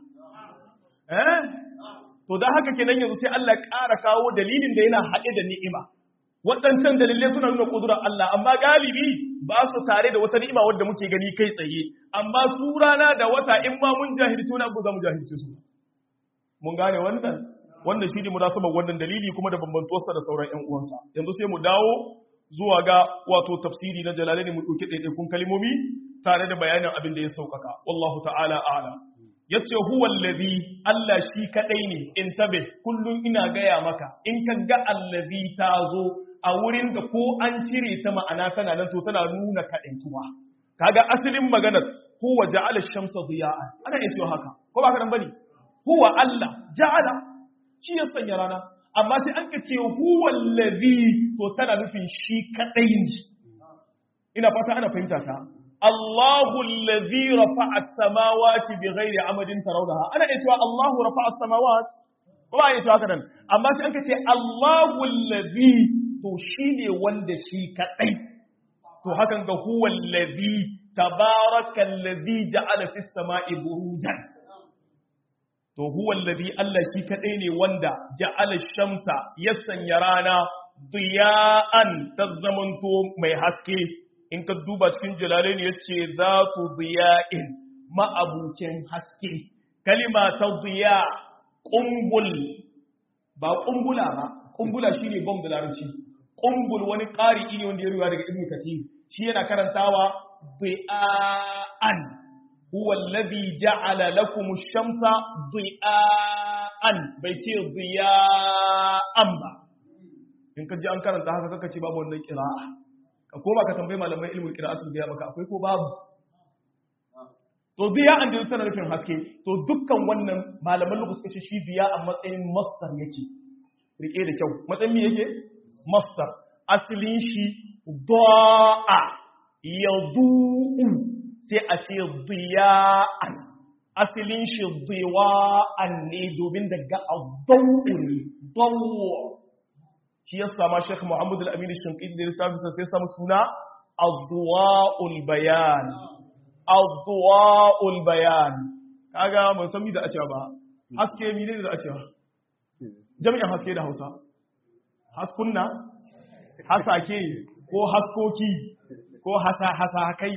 eh to dan haka kenan yanzu sai Allah ya ƙara kawo dalilin da yana haɗe da ni'ima waɗancan dalilai suna nuna ƙudurar Allah amma galibi ba su tare da wata ni'ima wadda muke gani kai tsaye amma su rana da wata in ma mun jahilci wani abu za mu jahilci su mun gane wannan wannan shi ne munasabar wannan dalili kuma da bambantuwarsa da sauran ƴan uwansa yanzu sai mu dawo zuwa ga wato tafsiri na jalalaini mu ɗauki ɗaiɗaikun kalmomi tare da bayanin abin da ya sauƙaƙa wallahu ta'ala a'lam yace huwa allazi Allah shi kadai ne in tabe kullun ina gaya maka in ka ga allazi ta zo a wurin da ko an cire ta ma'ana tana nan to tana nuna kadaituwa kaga asalin maganar huwa ja'ala ash-shamsa diya'an ana iya cewa haka ko ba ka nan bane huwa Allah ja'ala shi ya sanya rana amma sai an ka ce huwa allazi to tana nufin shi kadai ne ina fata ana fahimta ta الله الذي رفع السماوات بغير عمد ترونها انا اتوا الله رفع السماوات kuma ya cewa kadan amma sai an ce Allahu allazi to shine wanda shi kadai to hakan ga huwa allazi tabaraka allazi ja'ala fis sama'i burujan to huwa allazi Allah shi kadai ne wanda ja'ala shamsa ya sanya rana diya'an tazzamanto mai haske in ka duba cikin jalalai ne ya ce za tu ziya'in ma'abucin haske kalima ta ziya ƙumbul ba ƙumbula ba ƙumbula shi ne bom da larabci ƙumbul wani ƙari ne wanda ya ruwa daga ibn kathir shi yana karantawa ziya'an huwa alladhi ja'ala lakum ash-shamsa ziya'an bai ce ziya'an ba in ka ji an karanta haka kaka ce babu wannan qira'a ka koma ka tambayi malaman ilmul qira'atu biya maka akwai ko babu to biya an da tana nufin haske to dukkan wannan malaman lugu suka ce shi biya a matsayin masdar yake rike da kyau matsayin me yake masdar asalin shi da'a yadu'u sai a ce diya'an asalin shi diwa'an ne domin daga adaw'u ne dawu shi ya sama Sheikh Muhammad Al-Amin Shinqiti da littafin sai samu suna Adwa'ul Bayan Adwa'ul Bayan kaga mun san mi da acewa ba haske mi ne da acewa jami'in haske da Hausa haskunna hasake ko haskoki ko hasa hasa kai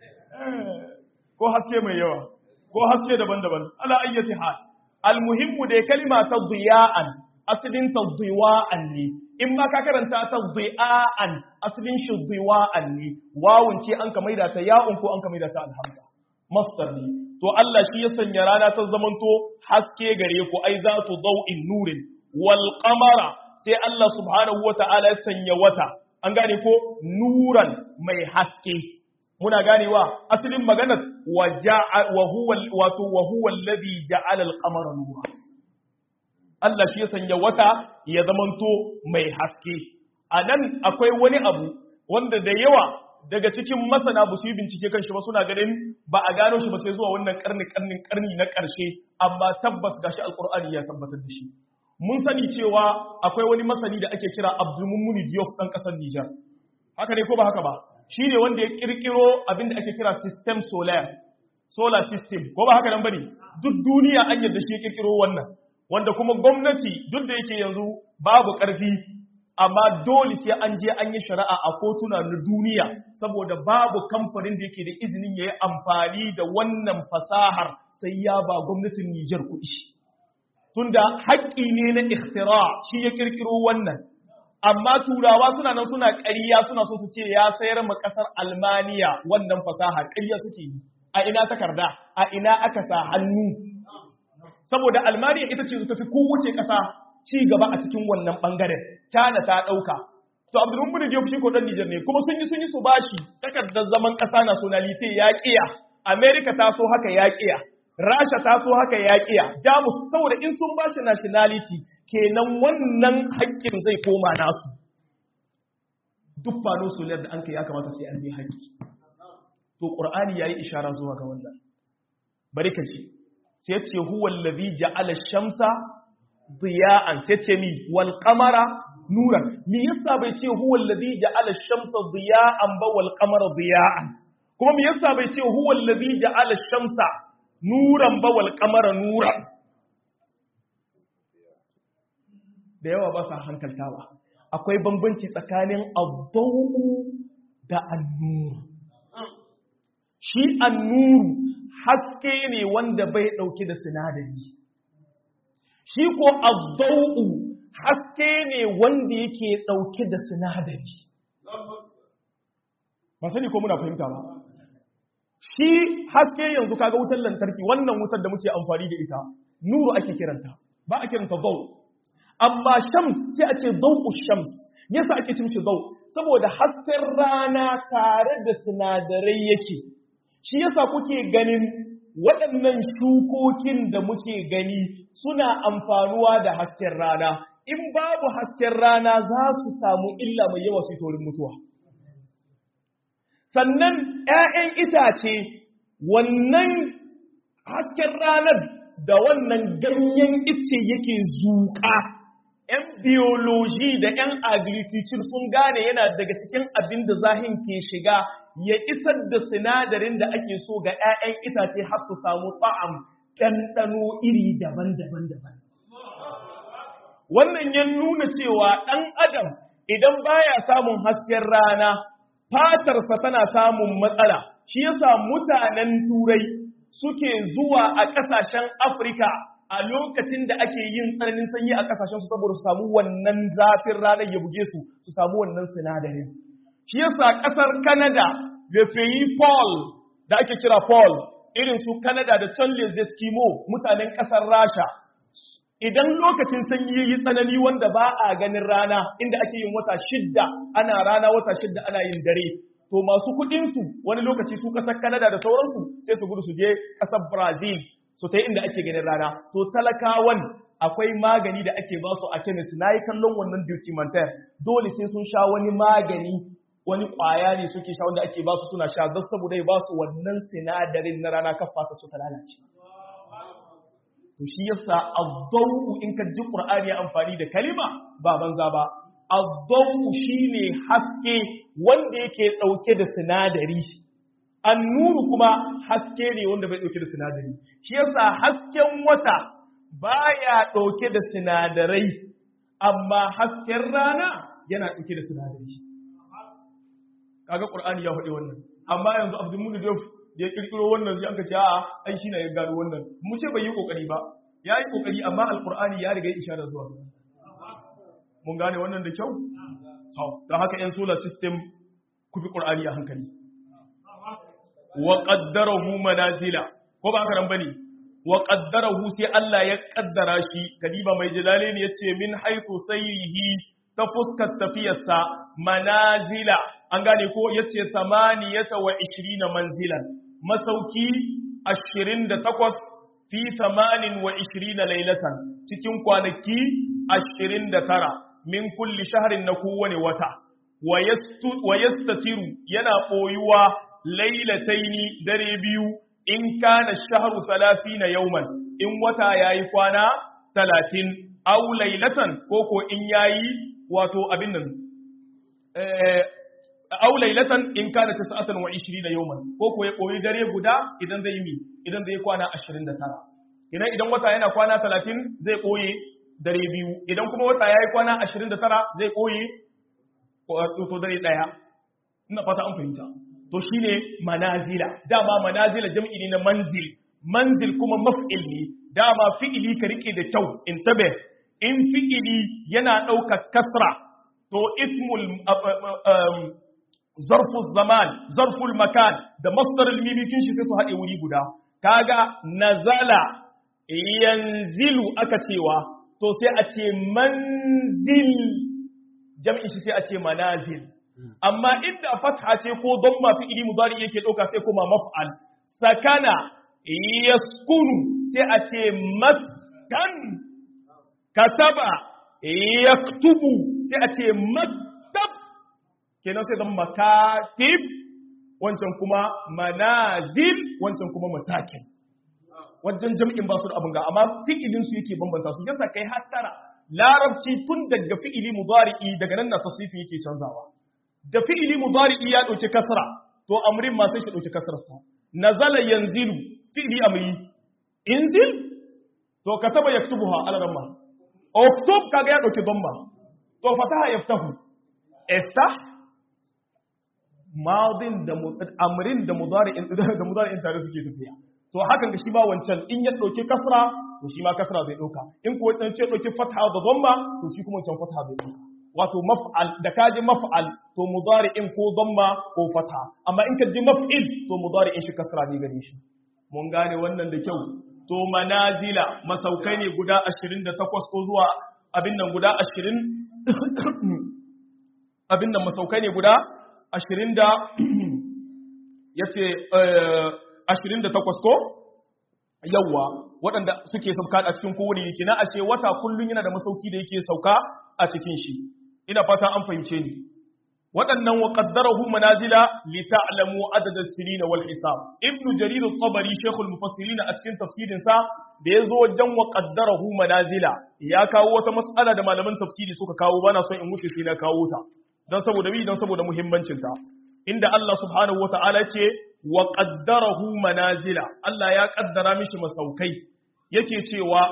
ko haske mai yawa ko haske daban-daban ala ayyati hal almuhimmu da kalima ta diya'an asalin ta diwa'an ne in ma ka karanta ta dhi'an asalin shi dhiwa'an ne wawun ce an ka maida ta ya'un ko an ka maida ta alhamza masdar ne to Allah shi ya sanya rana ta zamanto haske gare ku ai za tu daw'in nurin wal qamara sai Allah subhanahu wata'ala ya sanya wata an gane ko nuran mai haske muna ganewa asalin maganar wa ja'a wa huwa wato wa huwa alladhi ja'ala al-qamara nuran Allah shi ya sanya wata ya zamanto mai haske. A nan akwai wani abu wanda da yawa daga cikin masana ba su yi bincike kan shi ba suna ganin ba a gano shi ba sai zuwa wannan karni karni karni na ƙarshe amma tabbas gashi alƙur'ani ya tabbatar da shi. Mun sani cewa akwai wani masani da ake kira Abdulmumuni Diop ɗan ƙasar Nijar. Haka ne ko ba haka ba? Shi ne wanda ya ƙirƙiro abin da ake kira system solar. Solar system, ko ba haka nan bane? Duk duniya an yarda shi ya ƙirƙiro wannan. wanda kuma gwamnati duk da yake yanzu babu ƙarfi amma dole sai an je an yi shari'a a kotuna na duniya saboda babu kamfanin da yake da izinin ya yi amfani da wannan fasahar sai ya ba gwamnatin Nijar kuɗi. Tunda haƙƙi ne na ikhtira shi ya ƙirƙiro wannan. Amma turawa suna nan suna ƙarya suna so su ce ya sayar ma ƙasar Almaniya wannan fasahar ƙarya suke yi. A ina takarda, a ina aka sa hannu saboda almaniya ita ce ta fi kowace ƙasa ci gaba a cikin wannan ɓangaren tana ta ɗauka to abdulmumin da shi ko ɗan nijar ne kuma sun yi sun yi su bashi takardar zaman ƙasa nationality ya ƙiya america ta so haka ya ƙiya rasha ta so haka ya ƙiya jamus saboda in sun bashi nationality kenan wannan haƙƙin zai koma nasu duk fano solar da an kai ya kamata sai an bi haƙƙi to ƙur'ani ya yi ishara zuwa ga wannan bari ka ji sai ce huwa allazi ja'ala shamsa diya'an sai ce mi wal qamara nuran me yasa bai ce huwa allazi ja'ala shamsa diya'an ba wal qamara diya'an kuma me yasa bai ce huwa allazi ja'ala shamsa nuran ba wal qamara nuran da yawa ba sa hankaltawa akwai bambanci tsakanin ad da annuru shi annuru haske ne wanda bai ɗauke da sinadari shi ko azzau'u haske ne wanda yake ɗauke da sinadari ba sani ko muna fahimta ba shi haske yanzu kaga wutar lantarki wannan wutar da muke amfani da ita nuru ake kiranta ba a kiranta zau amma shams sai a ce zau'u shams yasa ake cin shi zau saboda hasken rana tare da sinadarai yake shi yasa kuke ganin waɗannan shukokin da muke gani suna amfanuwa da hasken rana in babu hasken rana za su samu illa mai yawa su saurin mutuwa sannan 'ya'yan itace wannan hasken ranar da wannan ganyen ice yake zuƙa 'yan biyoloji da 'yan agriculture sun gane yana daga cikin abin da zahin ke shiga ya isar da sinadarin da ake so ga 'ya'yan itace har su samu ta'am ɗanɗano iri daban-daban daban. Wannan ya nuna cewa ɗan adam idan baya samun hasken rana, fatarsa tana samun matsala, shi yasa mutanen turai suke zuwa a ƙasashen Afirka a lokacin da ake yin tsananin sanyi a ƙasashensu saboda su samu wannan zafin ranar ya buge su, su samu wannan sinadarin. Shi yasa ƙasar Canada da Paul da ake kira Paul irin su Canada da can les Eskimo mutanen ƙasar Rasha idan lokacin sanyi yi tsanani wanda ba a ganin rana inda ake yin wata shidda ana rana wata shidda ana yin dare to masu kuɗinsu wani lokaci su ƙasar Canada da sauransu sai su gudu su je ƙasar Brazil su ta inda ake ganin rana to talakawan akwai magani da ake ba su a chemist na yi kallon wannan documentary dole sai sun sha wani magani wani ƙwaya ne suke sha wanda ake ba su suna sha don saboda ya ba su wannan sinadarin na rana kafa ta su ta lalace. To shi yasa azzau in ka ji Qur'ani ya amfani da kalima ba banza ba. Azzau shine haske wanda yake ɗauke da sinadari. Annuru kuma haske ne wanda bai ɗauke da sinadari. Shi yasa hasken wata baya ɗauke da sinadarai amma hasken rana yana ɗauke da sinadari. kaga qur'ani ya faɗi wannan amma yanzu abdul mulk da ya kirkiro wannan sai aka ce a ai shi ne ya gano wannan mu ce bai yi kokari ba ya yi kokari amma alqur'ani ya riga ya isharar zuwa mun gane wannan da kyau to don haka yan solar system ku bi qur'ani a hankali wa qaddarahu manazila ko ba haka nan bane wa qaddarahu sai Allah ya kaddara shi kadiba mai jalalain yace min haythu sayrihi ta fuskar tafiyarsa manazila an gane ko yace samaniyata wa ishirina manzilan masauki ashirin da takwas fi samanin wa ishirina lailatan cikin kwanaki ashirin da tara min kulli shaharin na kowane wata wa yastatiru yana ɓoyuwa lailataini dare biyu in kana shaharu na yauman in wata yayi kwana talatin au lailatan koko in yayi wato abin nan aw laylatan in kana 29 yawman ko ko ya koyi dare guda idan zai mi idan zai kwana 29 idan idan wata yana kwana 30 zai koyi dare biyu idan kuma wata yayi kwana 29 zai koyi to dare daya ina fata an fahimta to shine manazila dama manazila jam'i ne na manzil manzil kuma maf'il ne dama fi'ili ka rike da kyau intabe in fi'ili yana ɗaukar kasra to ismul zarful zaman zarful makan da masdarul mimikin shi sai su haɗe wuri guda kaga nazala yanzilu aka cewa to sai a ce manzil jam'in shi sai a ce manazil amma inda fatha ce ko dhamma fi ili mudari yake ɗauka sai kuma maf'al sakana yaskunu sai a ce maskan kataba yaktubu sai a ce maktab kenan sai zama makatib wancan kuma manazil wancan kuma masakin wajen jam'in ba su da abin ga amma fi'ilin su yake bambanta su yasa kai hattara larabci tun daga fi'ili mudari'i daga nan na tasrifi yake canzawa da fi'ili mudari'i ya dauki kasra to amrin ma sai shi dauki kasrar sa nazala yanzilu fi'ili amri inzil to kataba yaktubuha ala ramma uktub kaga ya dauki dhamma to fataha yaftahu iftah madin da amrin da mudari'in da mudari'in tare suke tafiya to hakan ga shi ba wancan in ya dauki kasra to shi ma kasra zai dauka in ko dan ce dauki fatha da dhamma to shi kuma wancan fatha zai dauka wato maf'al da kaji maf'al to mudari'in ko dhamma ko fatha amma in ka ji maf'il to mudari'in shi kasra ne gare shi mun gane wannan da kyau to manazila masaukai ne guda 28 ko zuwa abin nan guda 20 abin nan masaukai ne guda 20 da yace 28 ko yawwa waɗanda suke sauka a cikin kowane yake na ashe wata kullum yana da masauki da yake sauka a cikin shi ina fata an fahimce ni waɗannan wa qaddarahu manazila li ta'lamu adad as-sinin wal hisab ibn jarir at-tabari shaykhul mufassirin a cikin tafsirin sa da yazo wajen wa qaddarahu manazila ya kawo wata mas'ala da malaman tafsiri suka kawo bana son in wuce sai na kawo ta dan saboda bi dan saboda muhimmancin ta inda Allah subhanahu wata'ala ce wa qaddarahu manazila Allah ya kaddara mishi masaukai yake cewa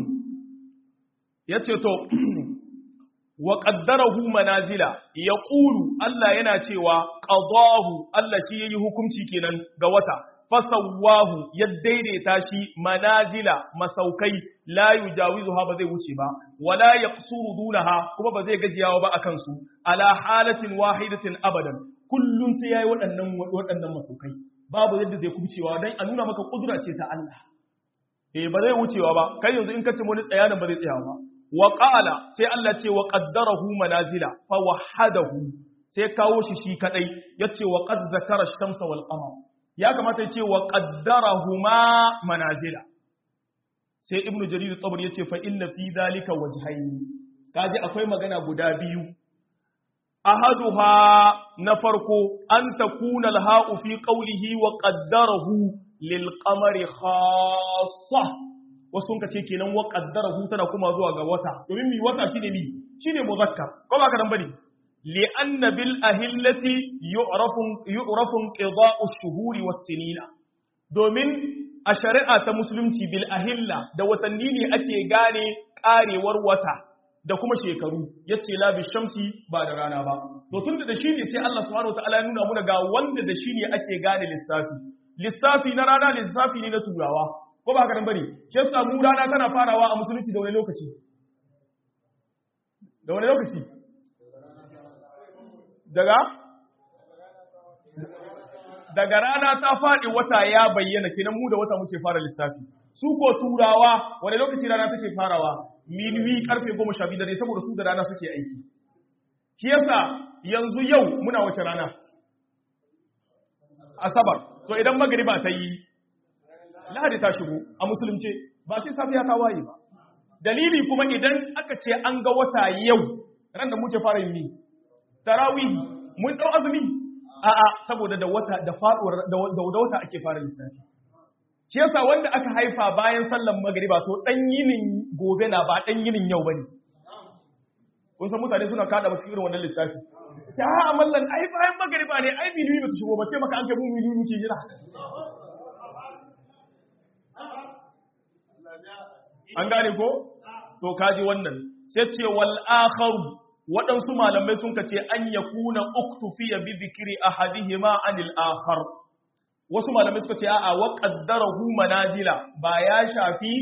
yace to wa qaddarahu manazila yaqulu Allah yana cewa qadahu Allah shi yayi hukunci kenan ga wata fasawahu ya daidaita shi manazila masaukai la yujawizuha ba zai wuce ba wala yaqsuru dunaha kuma ba zai gajiyawa ba akan su ala halatin wahidatin abadan kullun sai yayi waɗannan waɗannan masaukai babu yadda zai kubcewa dan a nuna maka kudura ce ta Allah eh ba zai wucewa ba kai yanzu in ka ce wani tsayanan ba zai tsaya ba wa qala sai Allah ce wa qaddarahu manazila fa wahadahu sai kawo shi shi kadai yace wa qad zakara shamsa wal qamar ya kamata yace wa qaddarahuma manazila sai ibnu jarir tabari yace fa inna fi zalika wajhayn kaji akwai magana guda biyu ahaduha na farko an takuna al-ha'u fi qawlihi wa qaddarahu lil qamari khassa wasu ka ce kenan wa qaddarahu tana kuma zuwa ga wata domin mi wata shine mi shine muzakkar ko ba ka dan bane li anna bil ahillati yu'rafu yu'rafu qida'u ash-shuhuri was-sinina domin a shari'a ta musulunci bil ahilla da watanni ne ake gane karewar wata da kuma shekaru yace la bi shamsi ba da rana ba to tunda da shi ne sai Allah subhanahu wataala ya nuna muna ga wanda da shi ne ake gane lissafi lissafi na rana lissafi ne na turawa ko ba haka nan bane shi yasa mu rana tana farawa a musulunci da wani lokaci da wani lokaci daga daga rana ta faɗi wata ya bayyana kenan mu da wata muke fara lissafi su ko turawa wani lokaci rana take farawa minuwi karfe goma sha biyu da saboda su da rana suke aiki shi yasa yanzu yau muna wace rana asabar to idan magriba ta yi lahadi ta shigo a musulunce ba sai safiya ta waye ba dalili kuma idan aka ce an ga wata yau ran da muke fara yin tarawih mun dau azumi a'a saboda da wata da faduwar da wata ake fara lissafi shi yasa wanda aka haifa bayan sallan magriba to dan yinin gobe na ba dan yinin yau bane kun san mutane suna kada mu cikin irin wannan lissafi ta amallan ai bayan magriba ne ai minuyi ba ta shigo ba ce maka an kai mu minuyi muke jira an gane ko to kaji wannan sai ce wal akharu waɗansu malamai sun ka ce an ya kuna uktufiya bi zikiri a hadihima anil akhar wasu malamai suka ce a'a wa qaddarahu manazila ba ya shafi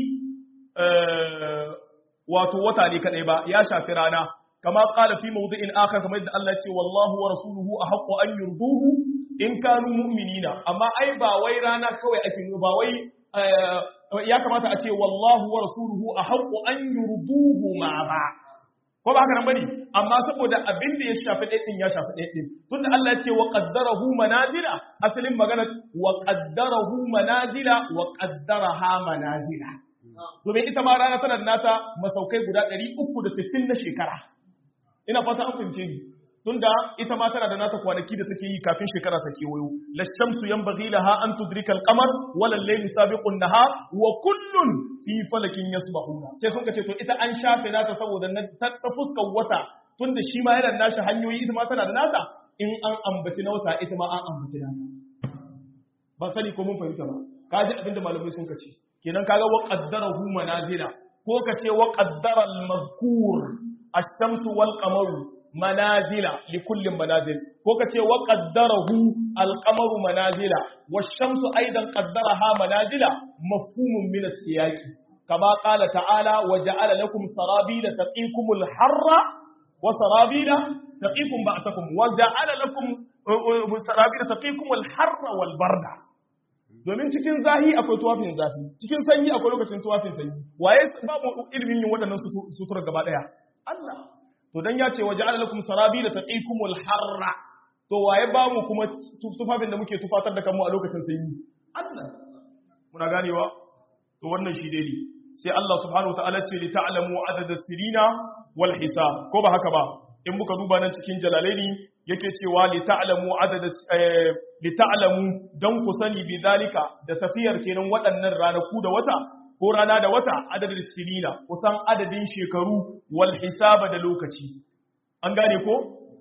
wato wata ne kadai ba ya shafi rana kama qala fi mawdi'in akhar kamar yadda Allah ya ce wallahu wa rasuluhu ahqqu an yurduhu in kanu mu'minina amma ai ba wai rana kawai ake ba wai ya kamata a ce wallahu wa rasuluhu ahqqu an yurduhu ma ba ko ba haka nan bane amma saboda abin da ya shafi ɗaya ɗin ya shafi ɗaya ɗin tunda Allah ya ce wa qaddarahu manazila asalin magana wa qaddarahu manazila wa qaddaraha manazila domin ita ma rana tana da nata masaukai guda 360 na shekara ina fata an fahimce ni tunda ita ma tana da nata kwanaki da take yi kafin shekara ta kewayo la shamsu yanbaghi laha an tudrika al-qamar wala al-laylu sabiqu an-nahar wa kullun fi falakin yasbahuna sai sun kace to ita an shafe nata saboda ta fuskar wata tunda shi ma yana nashi hanyoyi ita ma tana da nata in an ambaci na wata ita ma an ambaci nata ba sani ko mun fahimta ba kaji abinda malamai sun kace kenan kaga wa qaddarahu manazila ko kace wa qaddara al-mazkur ash-shamsu wal qamaru manazila li kullin manazil ko kace wa qaddarahu al-qamaru manazila wash-shamsu aidan qaddaraha manazila mafhumun min as-siyaqi kama qala ta'ala wa ja'ala lakum sarabila taqikumul harra wa sarabila taqikum ba'takum wa ja'ala lakum sarabila taqikumul harra wal barda domin cikin zahi akwai tuwafin zafi cikin sanyi akwai lokacin tuwafin sanyi waye ba mu ilimin yin waɗannan sutura gaba ɗaya Allah to dan ya ce waje lakum sarabila taqikumul harra to waye ba mu kuma tufafin da muke tufatar da kanmu a lokacin sanyi Allah muna ganewa to wannan shi dai sai Allah subhanahu wataala ce li ta'lamu adada sirina wal hisab ko ba haka ba in muka duba nan cikin jalalaini yake cewa li ta'lamu adada li ta'lamu dan ku sani bi zalika da tafiyar kenan waɗannan ranaku da wata ko rana da wata adadin sinina kusan adadin shekaru wal hisaba da lokaci an gane ko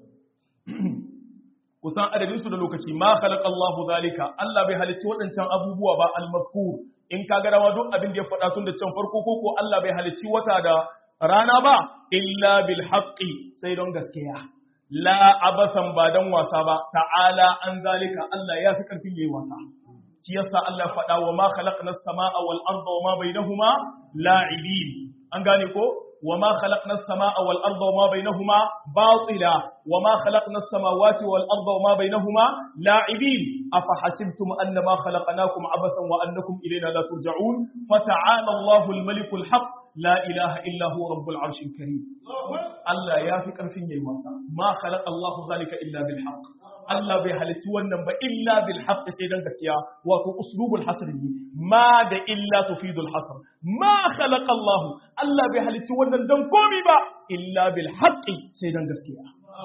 kusan adadin su da lokaci ma khalaqa Allah zalika Allah bai halicci waɗancan abubuwa ba al-mazkur in ka ga duk abin da ya faɗa tun da can farko ko ko Allah bai halicci wata da rana ba illa bil haqqi sai don gaskiya la abasan ba dan wasa ba ta'ala an zalika Allah ya fi karfin yayi wasa shi yasa Allah faɗa wa ma khalaqna as-samaa wal arda wa ma bainahuma la'ibin an gane ko wa ma khalaqna as-samaa wal arda wa ma bainahuma batila wa ma khalaqna as-samawati wal arda wa ma bainahuma la'ibin afa hasibtum annama khalaqnakum abathan wa annakum ilayna la turja'un fata'ala Allahu al-maliku al-haq la ilaha illa huwa rabbul arshil karim Allah ya fi karfin yayi wasa ma khalaqa Allahu zalika illa bil haqq Allah bai halitti wannan ba illa bil haqq sai dan gaskiya wato uslubul hasr ne ma da illa tufidul hasr ma khalaqa Allah Allah bai halitti wannan dan komi ba illa bil haqq sai dan gaskiya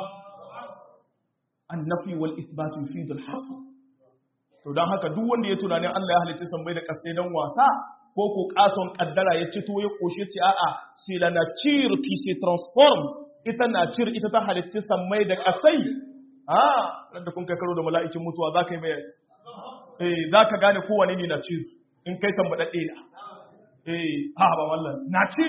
annafi wal ithbat yufidul hasr to dan haka duk wanda ya tunanin Allah ya halitti san bai da kasai dan wasa ko ko katon kaddara ya ci to ya koshe ce a'a sai la nature qui se transforme ita nature ita ta halitti san mai da kasai ah da kun kai karo da mala'icin mutuwa za ka yi mai eh za ka gane kowane ne na cin in kai tambadadde na eh ha ba wallan na cin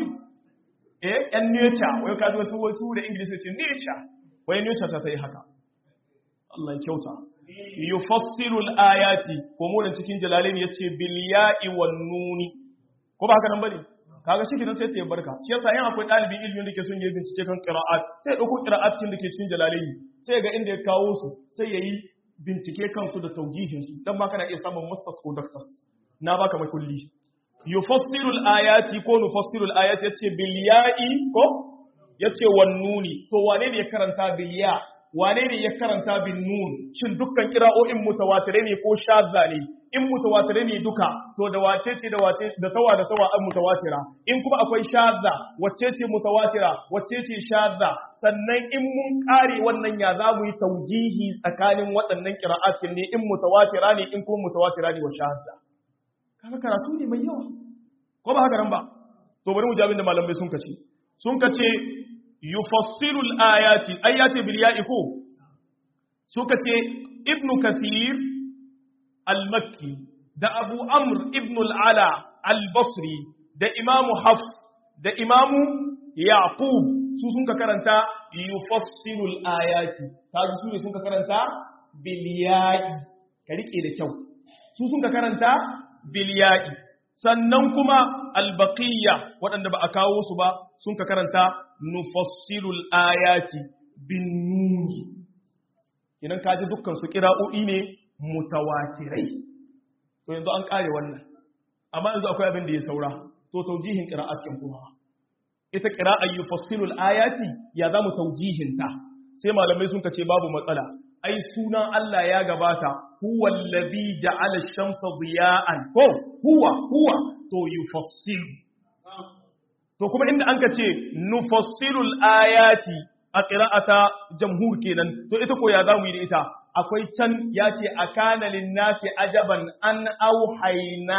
eh yan nature wai ka zo su wasu da english ce nature wai nature ta yi haka Allah ya kyauta yufassilu al-ayati ko mu cikin jalalain yace bil ya'i wan nuni ko ba haka nan bane kaga shi kidan sai ta yi barka shi yasa yin akwai dalibin ilimin da ke son yi bincike kan qira'at sai ya dauko qira'at cikin da ke cikin jalalaini sai ga inda ya kawo su sai yayi bincike kansu da taujihin su dan ma kana iya samun masters ko doctors na baka makulli yufassiru al-ayati ko nufassiru al-ayati yace bil ya'i ko yace wan nuni to wane ne ya karanta bil ya wane ne ya karanta bin nun shin dukkan kira'o'in mutawatire ne ko shazza ne in mutawatire ne duka to da wace ce da wace da tawa da tawa an mutawatira in kuma akwai shazza wacce ce mutawatira wacce ce shazza sannan in mun kare wannan ya za mu yi taujihi tsakanin waɗannan qira'atin ne in mutawatira ne in kuma mutawatira ne wa shazza kaga karatu ne mai yawa ko ba haka nan ba to bari mu ji abin da malamai sun kace sun kace yufassilu al-ayati ayati bil ya'i ko suka ce ibnu kathir al-makki da abu amr ibn al-ala al-basri da imamu hafs da imamu yaqub su sun ka karanta yufassilu al-ayati kaji su ne sun ka karanta bil ya'i ka rike da kyau su sun ka karanta bil ya'i sannan kuma al-baqiyya waɗanda ba a kawo su ba sun ka karanta nufassilul ayati bin nuni kinan kaji dukkan su kira'o'i ne mutawatirai to yanzu an kare wannan amma yanzu akwai abin da ya saura to taujihin qira'atin kuma ita qira'an yufassilul ayati ya zamu taujihin ta sai malamai sun kace babu matsala ai sunan Allah ya gabata huwa allazi ja'ala ash-shamsa diya'an ko huwa huwa to yufassilu to kuma inda an ka ce nufassilul ayati a ƙira'ata jamhur kenan to ita ko ya za mu yi da ita akwai can ya ce a kana linnasi ajaban an auhaina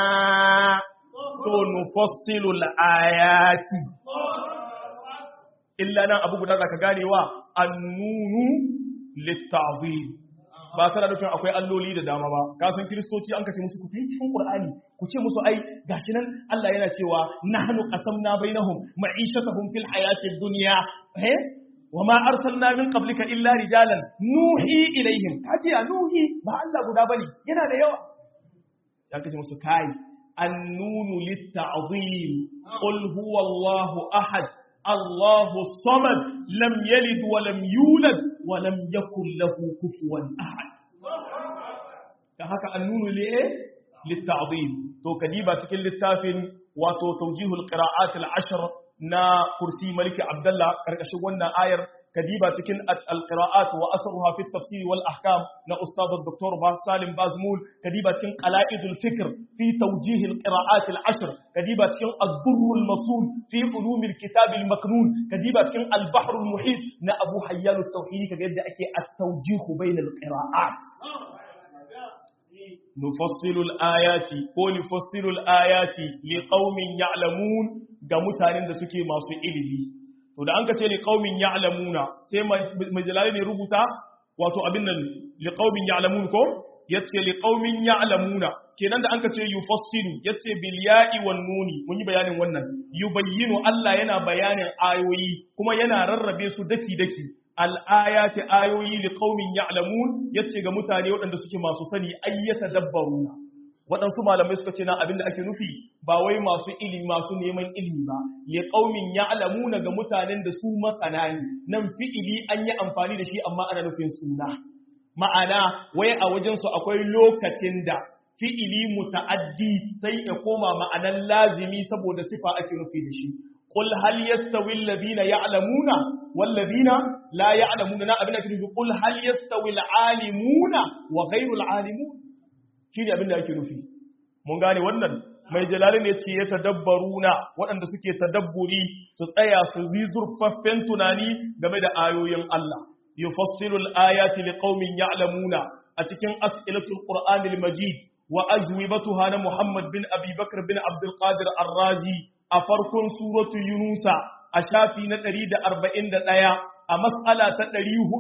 to nufassilul ayati illa nan abu guda zaka ganewa annunu litta'zim ba tana nufin akwai alloli da dama ba ka san kristoci an kace musu ku yi cikin qur'ani ku ce musu ai gashi nan Allah yana cewa nahnu qasamna bainahum ma'ishatahum fil hayatid dunya eh wa ma arsalna min qablika illa rijalan nuhi ilaihim kaji ya nuhi ba Allah guda bane yana da yawa ya kace musu kai annunu litta'zim qul huwa Allahu ahad Allahu samad lam yalid wa lam yulad wa lam yakul lahu kufuwan ahad dan haka annunu li litta'zim to kadiba cikin littafin wato tawjihul qira'at al-ashr na kursi maliki abdullah karkashin wannan ayar kadiba cikin al-qira'at wa asruha fi at-tafsir wal ahkam na ustad dr salim bazmul kadiba cikin qala'idul fikr fi tawjih al-qira'at al-ashr kadiba cikin ad-durr al-masul fi ulum al-kitab al-maknun kadiba cikin al-bahr al-muhit na abu hayyan at-tauhid kaga yadda ake at-tawjih bayna al-qira'at nufassilu al-ayati ko nufassilu al-ayati liqaumin ya'lamun ga mutanen da suke masu ilimi to da an ka ce liqaumin ya'lamuna sai mai jalali ne rubuta wato abin nan liqaumin ya'lamun ko yace liqaumin ya'lamuna kenan da an ka ce yufassilu yace bil ya'i wan nuni mun yi bayanin wannan yubayyinu Allah yana bayanin ayoyi kuma yana rarrabe su daki daki al'ayati ayoyi li qaumin ya'lamun yace ga mutane waɗanda suke masu sani ayyata dabbaruna waɗansu malamai suka ce na abinda ake nufi ba wai masu ilimi masu neman ilimi ba li qaumin ya'lamuna ga mutanen da su masana ne nan fi'ili an yi amfani da shi amma ana nufin suna ma'ana wai a wajen su akwai lokacin da fi'ili muta'addi sai ya koma ma'anan lazimi saboda sifa ake nufi da shi قل هل يستوي الذين يعلمون والذين لا يعلمون نا abin da kike قل هل يستوي العالمون وغير العالمون shine abin da yake nufi mun gane wannan mai jalalin ya ce ya tadabbaruna waɗanda suke tadabburi su tsaya su yi zurfaffen tunani game da ayoyin Allah yufassilul ayati liqaumin ya'lamuna a cikin as'ilatul qur'anil majid wa ajwibatuha na Muhammad bin Abi Bakr bin Abdul Qadir Ar-Razi a farkon suratu Yunusa a shafi na 141 a matsala ta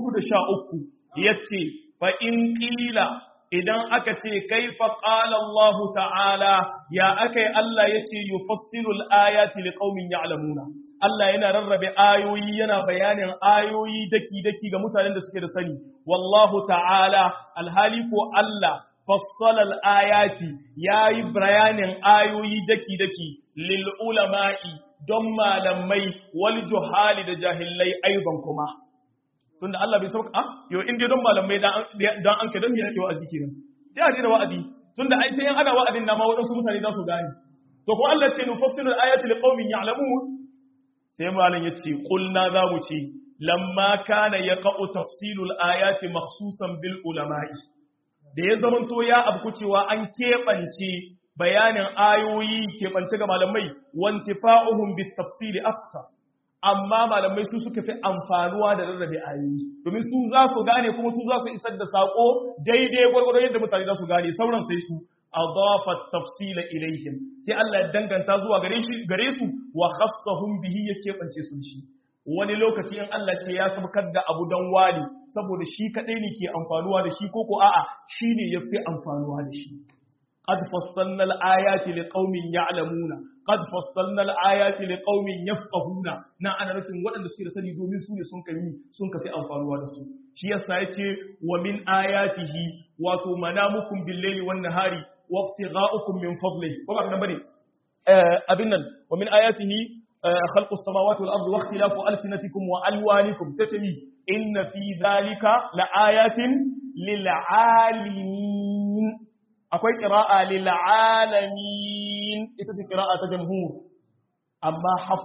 413 yace fa in qila idan aka ce kaifa qala Allah ta'ala ya akai Allah yace yufassilu al-ayati liqaumin ya'lamuna Allah yana rarrabe ayoyi yana bayanin ayoyi daki daki ga mutanen da suke da sani wallahu ta'ala alhali ko Allah fassala al-ayati yayi bayanin ayoyi daki daki lil ulama'i don malamai wal juhali da jahillai aiban kuma tunda Allah bai sauka yo in dai don malamai dan dan an ka dan me yake wa'azi kenan sai a da wa'azi tunda ai sai ana wa'azin na ma wadansu mutane za su gane to ko Allah ce nufassilu al-ayati liqaumin ya'lamun sai malam yace qulna za mu ce lamma kana yaqa'u tafsilu al-ayati makhsusan bil ulama'i da ya zamanto ya abku cewa an keɓance bayanin ayoyi keɓance ga malamai wantifa'uhum bit tafsili afsa amma malamai su suka fi amfanuwa da rarrabe ayoyi domin su za su gane kuma su za su isar da sako daidai gwargwado yadda mutane za su gane sauran sai su adafa tafsila ilaihim sai Allah ya danganta zuwa gare shi gare su wa khassahum bihi ya keɓance su shi wani lokaci in Allah ce ya sabkar da abu dan wali saboda shi kadai ne ke amfanuwa da shi ko ko a'a shine yafi amfanuwa da shi قد فصلنا الآيات لقوم يعلمون قد فصلنا الآيات لقوم يفقهون na ana nufin waɗanda suke da sani domin su ne sun kai sun kafi amfanuwa da su shi yasa yace wa min ayatihi wato manamukum bil layli wan nahari wa ibtigha'ukum min fadli ko ba nan bane abin nan wa min ayatihi khalqu as-samawati wal ardi wa ikhtilafu alsinatikum wa alwanikum tatami inna fi dhalika la ayatin lil alimin akwai ƙira'a lil'alamin ita ce ƙira'a ta jamhur amma haf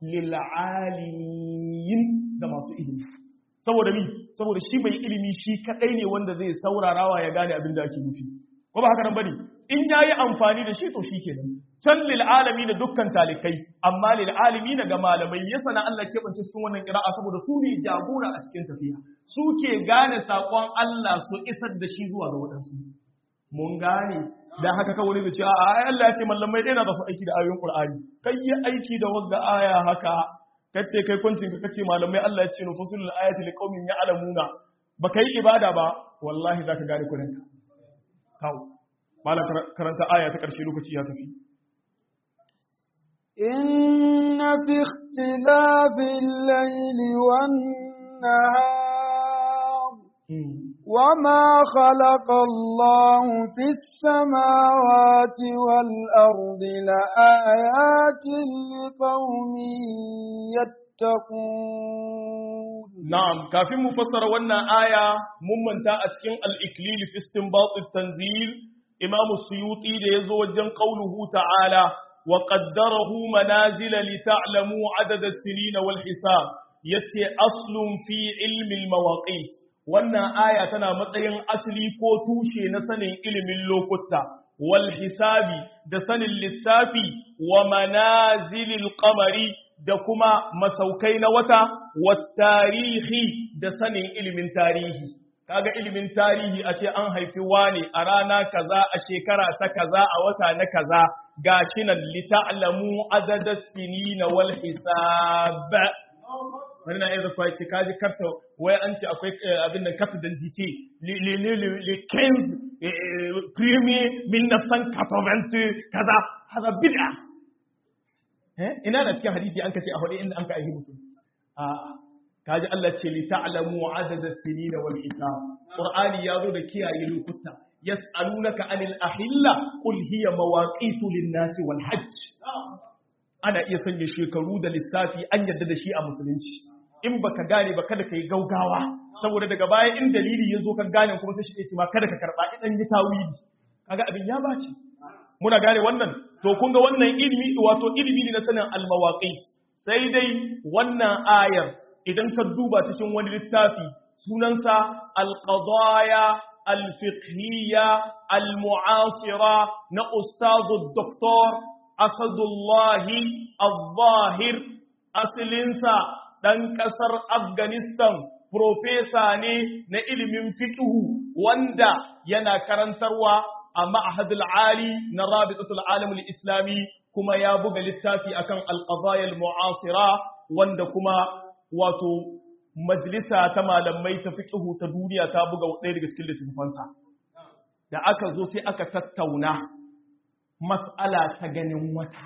lil'alimin da masu ilimi saboda mi saboda shi bai ilimi shi kadai ne wanda zai saurarawa ya gane abin da ake nufi ko ba haka nan bane in yayi amfani da shi to shi kenan can lil'alami da dukkan talikai amma lil'alami ga malamai ya sana Allah ke bance cikin wannan ƙira'a saboda su ne jagora a cikin tafiya su ke gane saƙon Allah su isar da shi zuwa ga waɗansu mun gane dan haka kawai wani ce a ai Allah ya ce mallamai dai na za su aiki da ayoyin Qur'ani kai yi aiki da wanda aya haka kace kai kuncin ka kace malamai Allah ya ce nu fasulul ayati liqaumin ya'lamuna baka yi ibada ba wallahi zaka gane kurin ka kawo malam karanta aya ta karshe lokaci ya tafi إن في اختلاف الليل والنهار والنهار وما خلق الله في السماوات والأرض لآيات لقوم يتقون نعم كافي مفسر وانا آية ممن تأتكين الإكليل في استنباط التنزيل إمام السيوطي ليزو وجن قوله تعالى وقدره منازل لتعلموا عدد السنين والحساب يتي أصل في علم المواقيت wannan aya tana matsayin asali ko tushe na sanin ilimin lokuta wal hisabi da sanin lissafi wa manazilil qamari da kuma masaukai na wata wa tarihi da sanin ilimin tarihi kaga ilimin tarihi a ce an haifi wani a rana kaza a shekara ta kaza a wata na kaza gashi nan li ta'lamu adada sinina wal hisab wani na iya zafa ce kaji karta wai an ce akwai abin da karta dan dice le 15 premier 1980 kaza haza bid'a ina da cikin hadisi an kace a hudu inda an ka aihi mutum a kaji Allah ce li ta'lamu adada sinina wal hisab qur'ani yazo da kiyaye lokuta yas'alunaka anil ahilla qul hiya mawaqitu lin-nasi wal hajj ana iya sanya shekaru da lissafi an yadda da shi a musulunci in baka gane ba kada ka yi gaugawa saboda daga baya in dalili ya zo ka gane kuma sai shi ce ma kada ka karba idan yi tawili kaga abin ya bace muna gane wannan to kun ga wannan ilimi wato ilimi ne na sanin almawaqit sai dai wannan ayar idan ka duba cikin wani littafi sunansa alqadaya alfiqhiyya almu'asira na ustazu doktor asadullahi al-zahir asalinsa ɗan ƙasar afghanistan profesa ne na ilimin fiƙihu wanda yana karantarwa a ma'ahadul ali na rabitatul alamul islami kuma ya buga littafi akan alƙazayar mu'asira wanda kuma wato majalisa ta malamai ta fiƙihu ta duniya ta buga ɗaya daga cikin littattafansa da aka zo sai aka tattauna mas'ala ta ganin wata.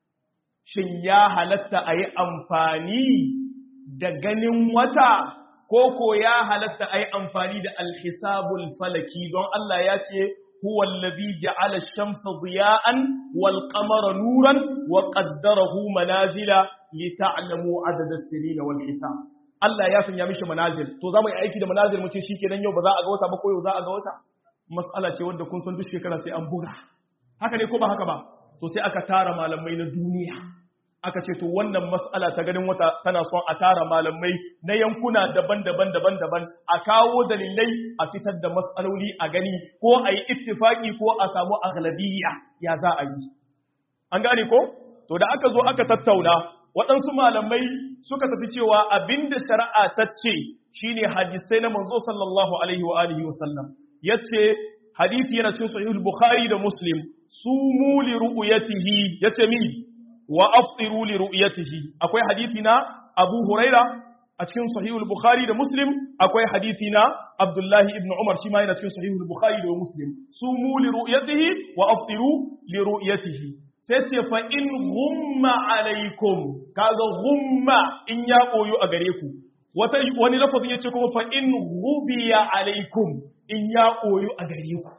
Shin ya halatta a yi amfani da ganin wata, ko ko ya halatta a yi amfani da alhisabul falaki don Allah ya ce, Huwa allazi ja'ala shamsa ziya'an wal qamara nuran wa qaddarahu manazila li ta'lamu adada as-sinina wal hisab. Allah ya sanya mishi manazil. To za mu yi aiki da manazil mu ce shikenan yau ba za a ga wata ba ko yau za a ga wata. Mas'ala ce wanda kun san duk shekara sai an buga. haka ne ko ba haka ba to sai aka tara malamai na duniya aka ce to wannan mas'ala ta ganin wata tana son a tara malamai na yankuna daban-daban daban-daban a kawo dalilai a fitar da mas'aloli a gani ko a yi ittifaki ko a samu aghlabiyya ya za a yi an gane ko to da aka zo aka tattauna waɗansu malamai suka tafi cewa abinda shari'a ta ce shine hadisai na manzo sallallahu alaihi wa alihi wa sallam yace hadisi yana cikin sahihul bukhari da muslim sumu li ru'yatihi yace mi wa aftiru li ru'yatihi akwai hadisi na abu huraira a cikin sahihul bukhari da muslim akwai hadisi na abdullahi ibn umar shi ma yana cikin sahihul bukhari da muslim sumu li ru'yatihi wa aftiru li ru'yatihi sai ce fa in ghumma alaikum kaga ghumma in ya koyo a gare ku wata wani lafazi yace kuma fa in ghubiya alaikum in ya koyo a gare ku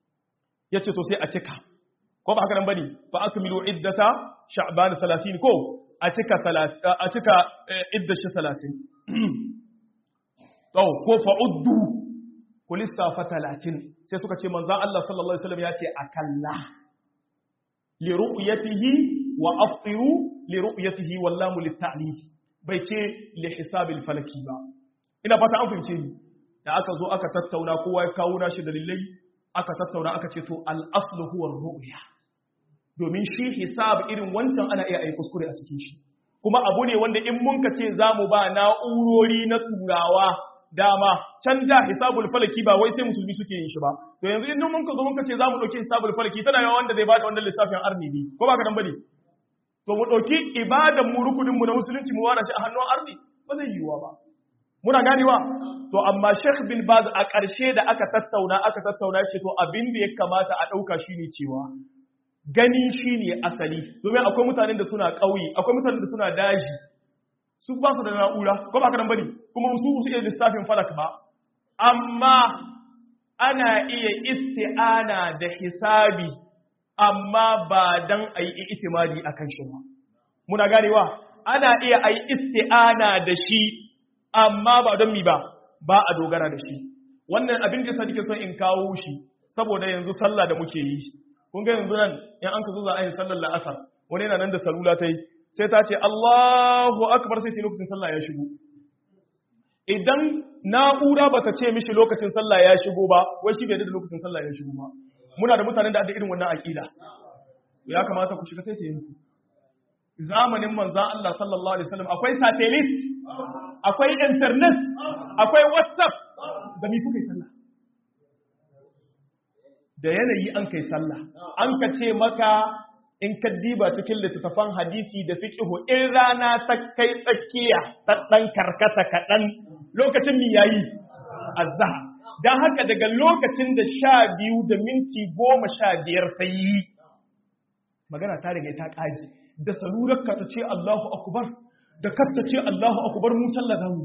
yace to sai a cika ko ba haka nan bane fa akmilu iddata sha'ban 30 ko a cika a cika iddashi 30 to ko fa uddu ku lissafa 30 sai suka ce manzo Allah sallallahu alaihi wasallam yace akalla li ru'yatihi wa aftiru li ru'yatihi wallahu lit-ta'lif bai ce li hisabil falaki ba ina fata an fahimce ni da aka zo aka tattauna kowa ya kawo nashi dalilai aka tattauna aka ce to al-aslu huwa ru'ya domin shi hisab irin wancan ana iya ayi kuskure a cikin shi kuma abu ne wanda in mun ka ce zamu ba na'urori na turawa dama can da hisabul falaki ba wai sai musulmi suke yin shi ba to yanzu in mun ka zo mun ka ce zamu dauki hisabul falaki tana yawa wanda zai bada wannan lissafin arni ne ko ba ka dan bane to mu dauki ibadan mu rukunin mu na musulunci mu wara shi a hannun arni ba zai yiwuwa ba muna ganewa to amma Sheikh bin Baz a ƙarshe da aka tattauna aka tattauna ce to abin da ya kamata a ɗauka shine cewa gani shine asali domin akwai mutanen da suna ƙauye akwai mutanen da suna daji su ba su da na'ura ko ba ka nan bane kuma su su iya lissafin falak ba amma ana iya isti'ana da hisabi amma ba dan ayi itimadi akan shi ba muna ganewa ana iya ayi isti'ana da shi amma ba don mi ba ba a dogara da shi wannan abin da yasa nake son in kawo shi saboda yanzu sallah da muke yi kun ga yanzu nan in an ka zo za a yi sallar la'asar wani yana nan da salula ta yi sai ta ce Allahu akbar sai ce lokacin sallah ya shigo idan na'ura ba ta ce mishi lokacin sallah ya shigo ba wai shi bai da lokacin sallah ya shigo ba muna da mutanen da da irin wannan aqida ya kamata ku shiga sai ta yi zamanin manzan Allah sallallahu alaihi wasallam akwai satellite akwai internet akwai whatsapp da mi suka yi sallah da yanayi an kai sallah an ka ce maka in ka diba cikin littattafan hadisi da fiqhu in rana ta kai tsakiya ta dan karkata kaɗan lokacin mi yayi azhar dan haka daga lokacin da sha biyu da minti goma sha biyar ta yi magana ta riga ta ƙaji da salurarka ta ce Allahu akubar da kasta ce Allahu akubar mu sallah zamu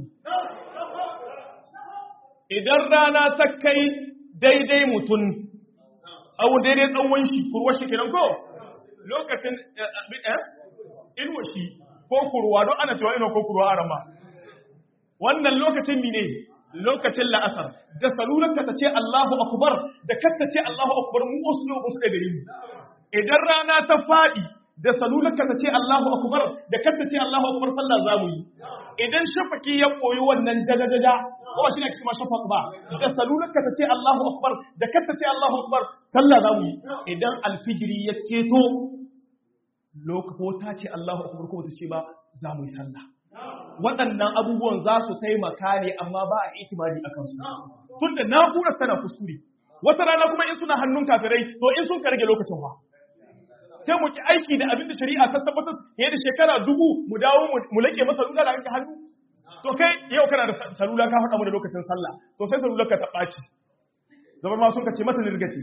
idan rana ta kai daidai mutum tsawon daidai tsawon shi kurwar shi kenan ko lokacin inuwa shi ko kurwa don ana cewa inuwa ko kurwa a rama wannan lokacin mine lokacin la'asar da salurarka ta ce Allahu akubar da kasta ce Allahu akubar mu wasu ne wasu ɗaya gari mu idan rana ta faɗi da salularka ta ce Allahu akbar da kanta ce Allahu akbar sallah za mu yi idan shafaki ya koyi wannan jajajaja ko ba shi ne kuma shafaq ba da salularka ta ce Allahu akbar da kanta ce Allahu akbar sallah za mu yi idan alfijiri ya keto lokako ta ce Allahu akbar ko ta ce ba za mu yi sallah waɗannan abubuwan za su taimaka ne amma ba a itimadi akan su tunda na'urar tana kuskure wata rana kuma in suna hannun kafirai to in sun karge lokacin ba sai mu ki aiki da abin da shari'a ta tabbatar fiye da shekara dubu mu dawo mu lake masa salula da hanka hannu to kai yau kana da salula ka faɗa mu da lokacin sallah to sai salular ka ta ɓaci zama ma sun ka ce mata nirgati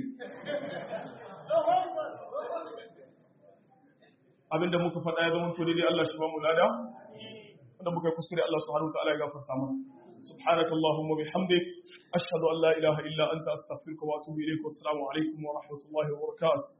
abinda muka faɗa ya zama to daidai Allah shi ba mu lada wanda muka yi kuskure Allah subhanahu wa ta'ala ya gafarta mana سبحانك اللهم وبحمدك أشهد أن لا إله إلا أنت أستغفرك وأتوب إليك والسلام عليكم ورحمة الله وبركاته